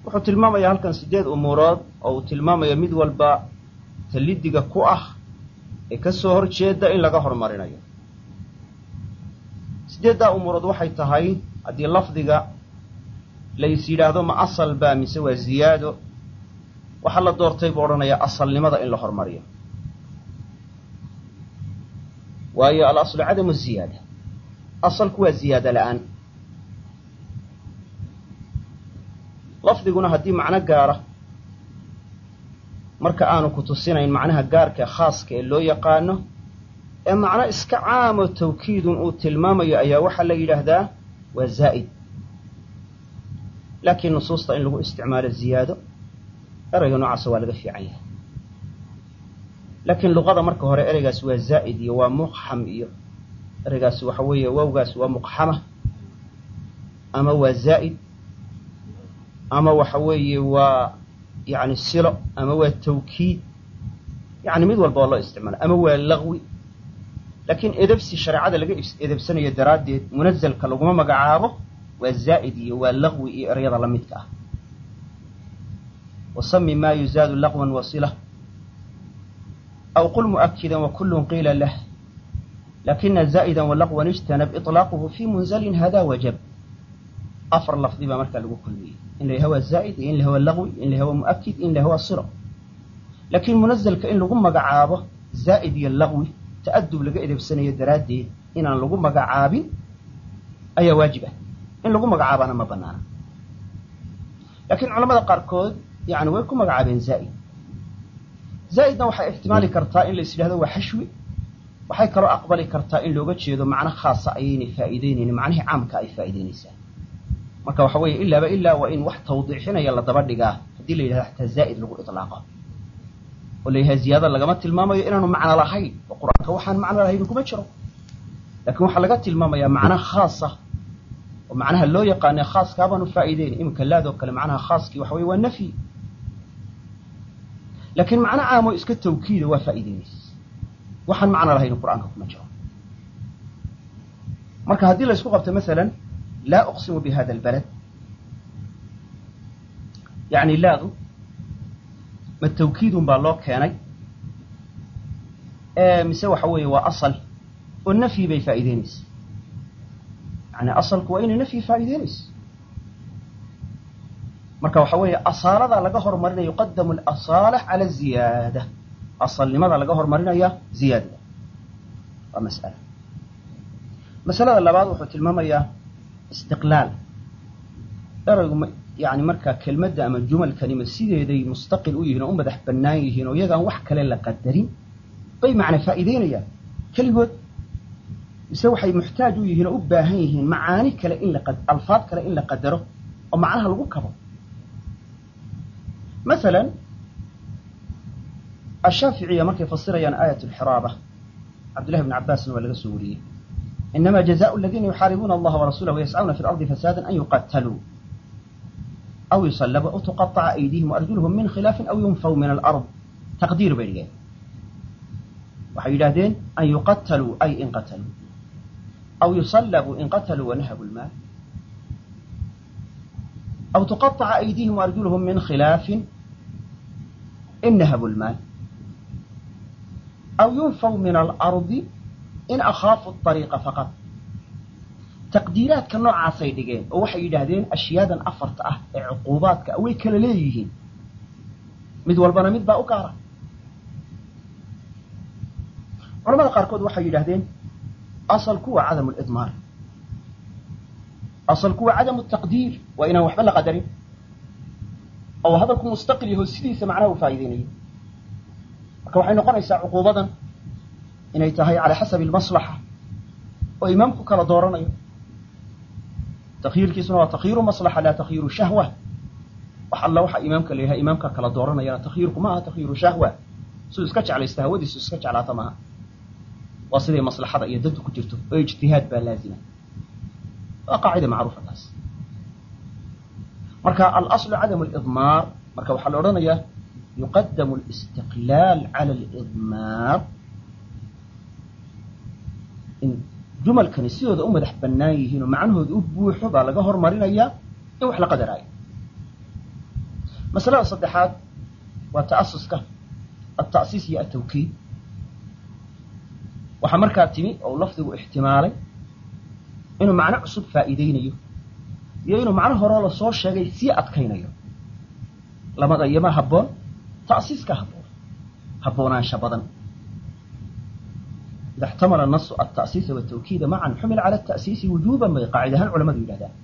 wuxuu tilmaamayaa halkan siddeed umuurood oo uu tilmaamayo mid walba talidiga ku ah ee ka soo hor jeeda in laga hormarinayo siddeeddaa umuurood waxay tahay haddii lafdiga lays yidhaahdo ma asal baa mise waa ziyaado waxaa la doortay buu odhanayaa asalnimada in la hormariyo waayo alaslu cadamu ziyaada asalku waa ziyaada la'aan lafdiguna haddii macno gaara marka aanu ku tusinayn macnaha gaarka khaaska ee loo yaqaano ee macno iska caamo tawkiidun uu tilmaamayo ayaa waxaa la yidhaahdaa waa zaa'id laakiin nusuusta in lagu isticmaalo ziyaado ereyga noocaasa waa laga fiican yahay laakiin luqada marka hore ereygaasi waa zaa'id iyo waa muqxam iyo ereygaasi waxa weeye wowgaasi waa muqxama ama waa zaa'id ama waxa weeye waa yani silo ama waa tawkiid yani mid walba oo loo isticmaala ama waa lagwi laakiin edebsi shareecada laga edebsanayo daraaddeed munazalka laguma magacaabo waa zaa'id iyo waa lagwi iyo eryada la midka ah wasami ma yuzaadu laqwan wasila aw qul mu'akida wakulun qiila lah lakina zaa'ida walaqwan ijtanab iطlaaquhu fi munzalin hada wajab afar lafdi baa markaa lagu kulmiyey in la yahawaa zaa'id iyo in la hawaa laqwi in la hawaa mu'akid in la hawaa silo laakiin munazalka in lagu magacaabo zaa'id iyo laqwi ta'adub laga edebsanayo daraaddeed inaan lagu magacaabin ayaa waajib ah in lagu magacaabaana ma banaana laakiin culamada qaarkood yani way ku magacaabeen zaa'id zaa'idna waxay ixtimaali kartaa in la is yidhahdo waa xashwi waxay kaloo aqbali kartaa in looga jeedo macno khaasa ayaynay faa'iideynaynin macnihii caamka ay faa'iideynaysaa marka waxa weeye ilaaba ilaa waa in wax tawdiixinaya la daba dhigaa haddii la yidhahdo xataa zaa'id lagu iطlaaqo oo la yahay ziyaada lagama tilmaamayo inaanu macno lahayn oo qur-aanka waxaan macno lahayn kuma jiro laakiin waxaa laga tilmaamayaa macno khaasa oo macnaha loo yaqaane khaaska baanu faa'iideyn iminka laadoo kale macnaha khaaskii waxa weye waa nafyi laakiin macno caamo iska tawkiida waa faa'iideynaysa waxaan macno lahayn qur-aanka kuma jiro marka haddii la isku qabto masalan laa uqsimu bi hada albalad yani laadu ma tawkiidun baa loo keenay mise waxa weeye waa asal oo nafyi bay faa'iideynaysa yani asalku waa inay nafyi faa'iideynayso marka waxa weeye asaalada laga hormarinaya yuqadamu alasaala cala ziyaada asalnimada laga hormarinaya ziyaadada waa mas'ala masalada labaad wuxuu tilmaamayaa istiqlaal eraygu yani markaa kelmadda ama jumalkanima sideeday mustaqil u yihiin oo u madax bannaan yihiin oo iyagaan wax kale la qadarin bay macna faa'iideynayaan keligood mise waxay muxtaaj u yihiin oo u baahan yihiin macaani kale in la alfaad kale in la qadaro oo macnaha lagu kabo masalan ashaaficiya markay fasirayaan aayat alxiraaba cabdullahi bn cabbaasna waa laga soo wariyey inama jazaءu aladiina yuxaaribuuna allaha warasuulah wayascuna fi lardi fasaada an yuqataluu aw yusalabuu aw tuqaطaca aydihim waarjuluhum min khilaafin aw yunfaw min alard taqdiir bay dhigeen waxay yidhahdeen an yuqataluu ay in qataluu aw yusalabuu in qataluu wanahabu lmaal aw tuqaطaca aydihim waarjuluhum min khilaafin in nahabu lmaal aw yunfaw min alardi in akhaafu ariiqa faqad taqdiiraadka noocaasay dhigeen oo waxay yidhaahdeen ashyaadan afarta ah ee cuquubaadka way kala leeyihiin mid walbana mid baa u gaara culamada qaarkood waxay yidhahdeen asalku waa cadamu lidmaar asalku waa cadamu taqdiir waa inaan waxba la qadarin oo hadalku mustaqil yaho sidiisa macnaha u faa'iideynayo marka waxay noqonaysaa cuquubadan inay tahay calaa xasabi almaslaxa oo imaamku kala dooranayo takyiirkiisuna waa takyiiru maslaxa laa takyiiru shahwa wax alla waxa imaamka la yahay imaamka kala dooranayana takyiirku ma aha takyiiru shahwa siduu iska jeclaysta hawadiisu iska jeclaata maaha waa siday maslaxada iyo dantu ku jirto oo ijtihaad baa laazima waa qaacida macruufa taas marka alaslu cadamu lidmaar marka waxaa la odhanayaa yuqadamu alistiqlaal cala alidmaar in jumalkani sidooda u madax bannaan yihiin oo macnahooda u buuxo baa laga hormarinayaa in wax la qadaraayo masalada saddexaad waa ta'asuska alta'siis iyo altawkiid waxaa markaa timi oo lafdigu ixtimaalay inuu macno cusub faa'iidaynayo iyo inuu macno horeo lasoo sheegay sii adkaynayo lamada iyoma habboon ta'siiska habboon haboonaansha badan ida اxtamala nasu alta'siisa wالtawkiida macan xumila cala الta'siisi wujuban bay qaacid ahaan culamadu yidhahdaan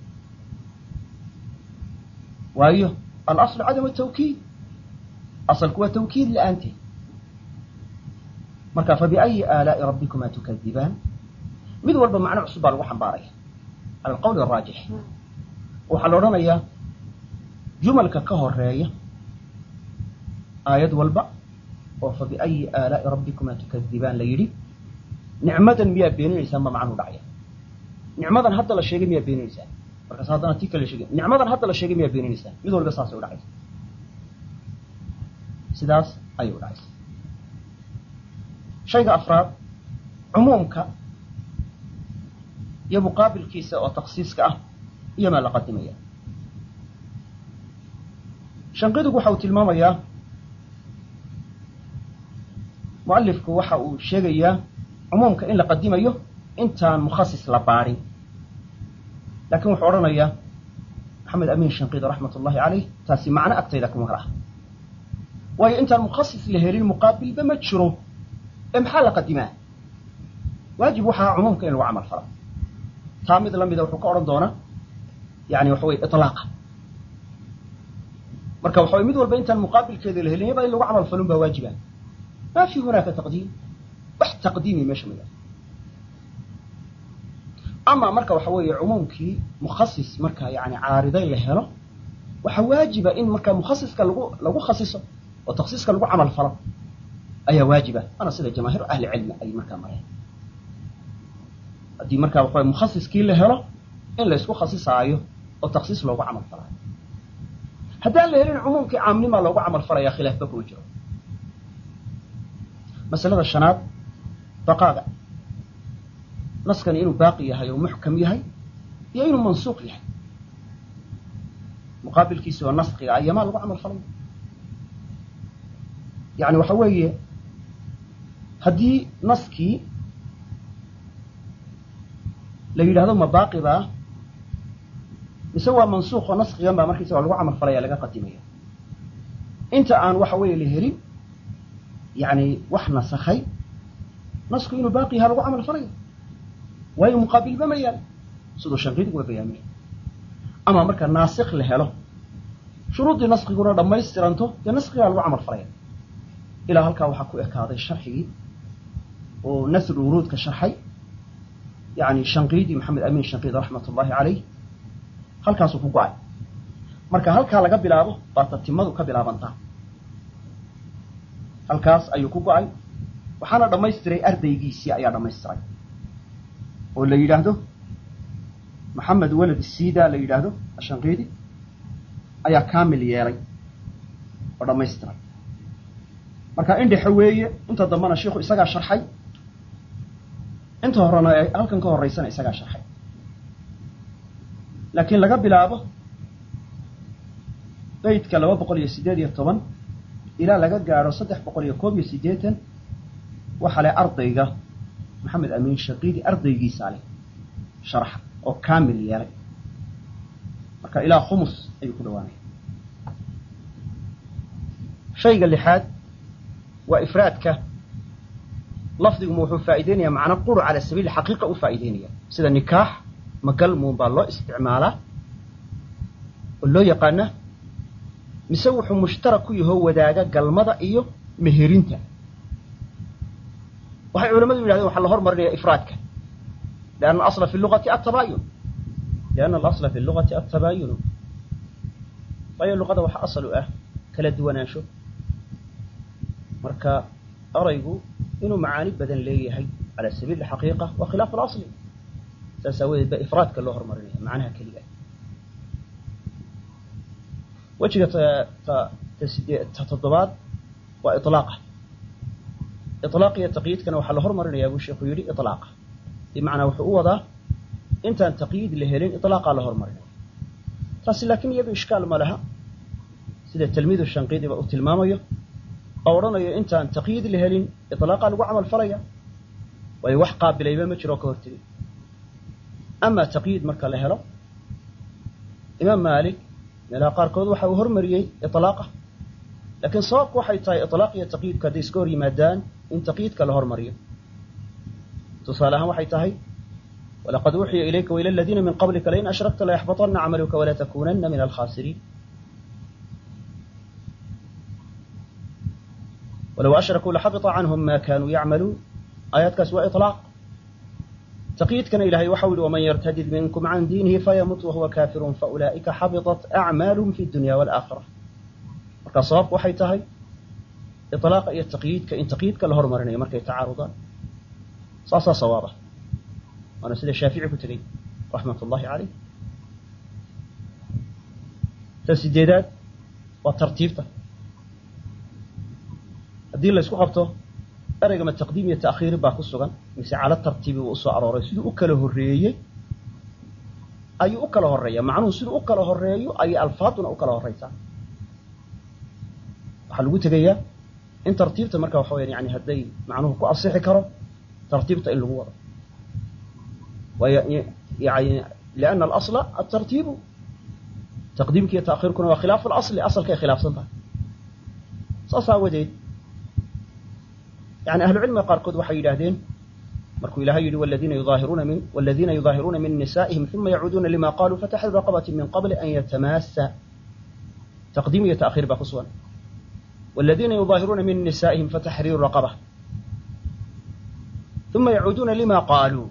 waayo alaslu cadam الtawkiid asalku waa tawkiid la'aanteed marka fabiأyi aalaaءi rabbikuma tukadibaan mid walba macno cusub baa lagu xambaaraya cala alqowl الraajix waxaa la odhanayaa jumalka ka horeeya aayad walba oo fabiأyi aalaaءi rabbikuma tukadibaan la yidhi nicmadan miyaa beeninaysaan ba macnuu dhacya nicmadan hadda la sheegay miyaa beeninaysaan markaas haddana ti kale sheegay nicmadan hadda la sheegay miyaa beeninaysaan mid walba saasay u dhacaysa sidaas ayay u dhacaysa shayga afraad cumuumka iyo muqaabilkiisa oo taksiiska ah iyo maa la qadimaya shanqidigu waxa uu tilmaamayaa mualifku waxa uu sheegayaa cumuumka in la qadimayo intaan mukhasis la baadhin laakiin wuxuu odhanayaa maxamed amiin shanqidi raxmat ullahi caleyh taasi macno agtayda kuma hal ah waayo intaan mukhasis la helin muqaabilba ma jiro ee maxaa la qadimaa waajib waxaa cumuumka in lagu camal falo taa mid lamida wuxuu ka odhan doonaa yani waxa weye iطlaaqa marka waxa way mid walba intaan muqaabilkeeda la helin yaba in lagu camal falun baa waajiba ma fi hunaaka taqdiim wax taqdiimi meesha ma yaalo ama marka waxa weeye cumuumkii mukhasis marka yani caariday la helo waxaa waajiba in marka mukhasiska lagu lagu khasiso oo taksiiska lagu camal falo ayaa waajiba ana sida jamaahiir ahli cilmi ay markaa mareen haddii marka waxa mukhasiskii la helo in la isku khasisaayo oo taksiis loogu camal falaayo haddaan la helin cumuumkii caamnimaa loogu camal falaya khilaafba kuma jiro masalada shanaad baqaaga naskani inuu baaqi yahay oo muxkam yahay iyo inuu mansuuq yahay muqaabilkiisi oo naskiga ayamaa lagu camal falay yani waxa weeye haddii naskii la yidhahdo ma baaqi baa mise waa mansuuq oo naskigan baa markiisa waa lagu camal falaya laga qadimaya inta aan waxa weeye la helin yani wax nasakhay nasku inuu baaqi yaha lagu camal falayo waayo muqaabilba ma yaal siduu shanqidigu waa bayaamiya ama marka naasikh la helo shuruuddii naskiguna dhammaystiranto dee naskigaa lagu camal falaya ilaa halkaa waxaa ku ekaaday sharxigii oo nasru wuruudka sharxay yani shanqiidi maxamed amiin shanqiidi raxmat ullahi caleyh halkaasuu ku go-ay marka halkaa laga bilaabo baa tatimadu ka bilaabantaa halkaas ayuu ku go-ay waxaana dhammaystiray ardaygiisii ayaa dhammaystiray oo la yidhaahdo maxamed walad sida la yidhaahdo ashanqiidi ayaa kamil yeelay oo dhammaystiray marka indhexe weeye inta dambena shiiku isagaa sharxay inta horena ee halkan ka horeysana isagaa sharxay laakiin laga bilaabo beydka laba boqol iyo siddeed iyo toban ilaa laga gaadho saddex boqol iyo koob iyo siddeetan waxaa leh ardayga maxamed amiin shaqiidi ardaygiisaa leh sharxa oo kamil yeelay marka ilaa khumus ayuu ku dhawaanaya shayga lixaad waa ifraadka lafdiguma wuxuu faa'ideynaya macno quru cala sabiili xaqiiqa u faa'ideynaya sida nikaax magalmuun baa loo isticmaalaa oo loo yaqaana mise wuxuu mushtarak ku yahoo wadaaga galmada iyo meherinta waxay culamadu yidhahdeen waxaa la hormarinaya ifraadka lianna alasla fi lugati atabaayun lianna alasla fi lugati atabaayunu waayo luqada waxa asal u ah kala duwanaansho marka eraygu inuu macaani badan leeyahay cala sabiili xaqiiqa waa khilaaf alasli saas aawadeed ba ifraadka loo hormarinaya macnaha keliga wejiga ta toddobaad waa ilaaqa ilaaq iyo taqyiidkana waxaa la hormarinayaa buu sheekhu yidhi ilaaqa bimacnaa wuxuu u wadaa intaan taqyiid la helin ilaaqaa la hormarinaya taasi laakiin iyadu ishkaal ma laha sida tilmiidu shanqiidiba uu tilmaamayo oo odhanayo intaan taqyiid la helin iطlaaqa lagu camal falaya waayo wax qaabilayba ma jiro ka hortegay ama taqyiid marka la helo imaam maalik meelaha qaarkood waxa uu hormariyey iطlaaqa laakiin sababku waxay tahay iطlaaq iyo taqyiidku hadday iska hor yimaadaan in taqyiidka la hormariyo tusaale ahaan waxay tahay walaqad uuxiya ilayka waila aladiina min qablika lain ashrakta layaxbaطana camaluka wala takunana min alkhasiriin walow ashrakuu laxabita canhum ma kanuu yacmaluun aayaadkaas waa iطlaaq taqyiidkana ilahay waxau yihi waman yartadid minkum can diinihi fayamut wahuwa kafirun faulaa'ika xabiطat acmaalum fi dunya wاlaakhira marka sababku waxay tahay iطlaaqa iyo taqyiidka in taqyiidka la hormarinayo markay tacaarudaan saasaa sawaaba waana sida shaafici ku tegey raxmat ullahi caleyh ta sideedaad waa tartiibta haddii la isku qabto ereyga ma taqdiim iyo ta'khiiri baa ku sugan mise cala tartiibi uu usoo arooray siduu u kala horreeyey ayuu u kala horreeya macnuhu siduu u kala horreeyo ayay alfaaduna u kala horreysaa waxaa lagu tegayaa in tartiibta marka waxa weyaan yani hadday macnuhu ku asixi karo tartiibta in lagu wado waayo yani liana alasla altartiibu taqdiimka iyo ta'khiirkuna waa khilaafu alasli asalkay khilaafsan tahay saas aawadeed yani ahlucilmiga qaarkood waxay yidhaahdeen markuu ilahay yidhi waladiina yudaahiruuna min waladiina yudaahiruuna min nisaa'ihim uma yacuuduuna lima qaluu fataxriru raqabati min qabli an yatamaasa taqdiim iyo ta'khiir baa ku sugan والذين يظاهرون من نسائهم فتحرير رقبة ثم يعودون لما قالوا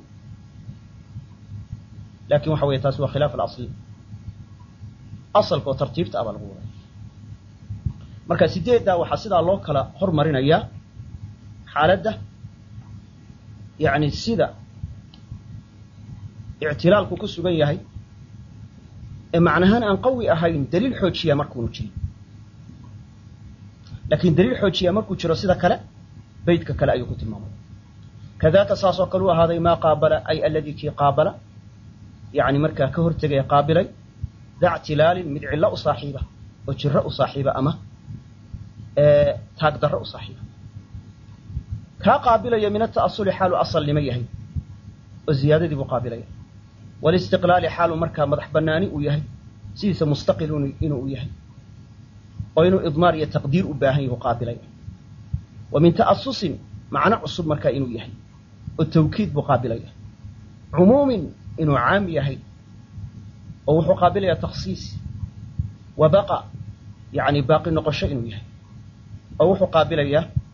لكن waxa wey taas waa khilaaf اأصل aصلka oo tartiibta aba lagu waday marka sideeddaa waxaa sidaa loo kala hormarinayaa xaaladda yani sida اctilaalku ku sugan yahay ee macnahaan aan qawi ahayn daliil xoojiya markuunu jirin lakin daliil xoojiya markuu jiro sida kale beytka kale ayuu ku tilmaamay kadaka saasoo kale u ahaaday maa qaabala ay aladii kii qaabala yani markaa ka hortegaya qaabilay da ctilaalin mid cillo u saaxiiba oo jiro u saaxiiba ama taagdarro u saaxiiba kaa qaabilaya min ata'asuli xaalu asalnimo yahay oo ziyaadadii buu qaabilaya walistiqlaali xaalu markaa madax banaani uu yahay sidiisa mustaqil inuu u yahay oo inuu idmaar iyo taqdiir u baahan yahu qaabilaya wa min ta'asusin macno cusub markaa inuu yahay oo tawkiid buu qaabilaya cumuumin inuu caam yahay oo wuxuu qaabilaya takhsiis wa baqa yani baaqi noqosho inuu yahay oo wuxuu qaabilayaa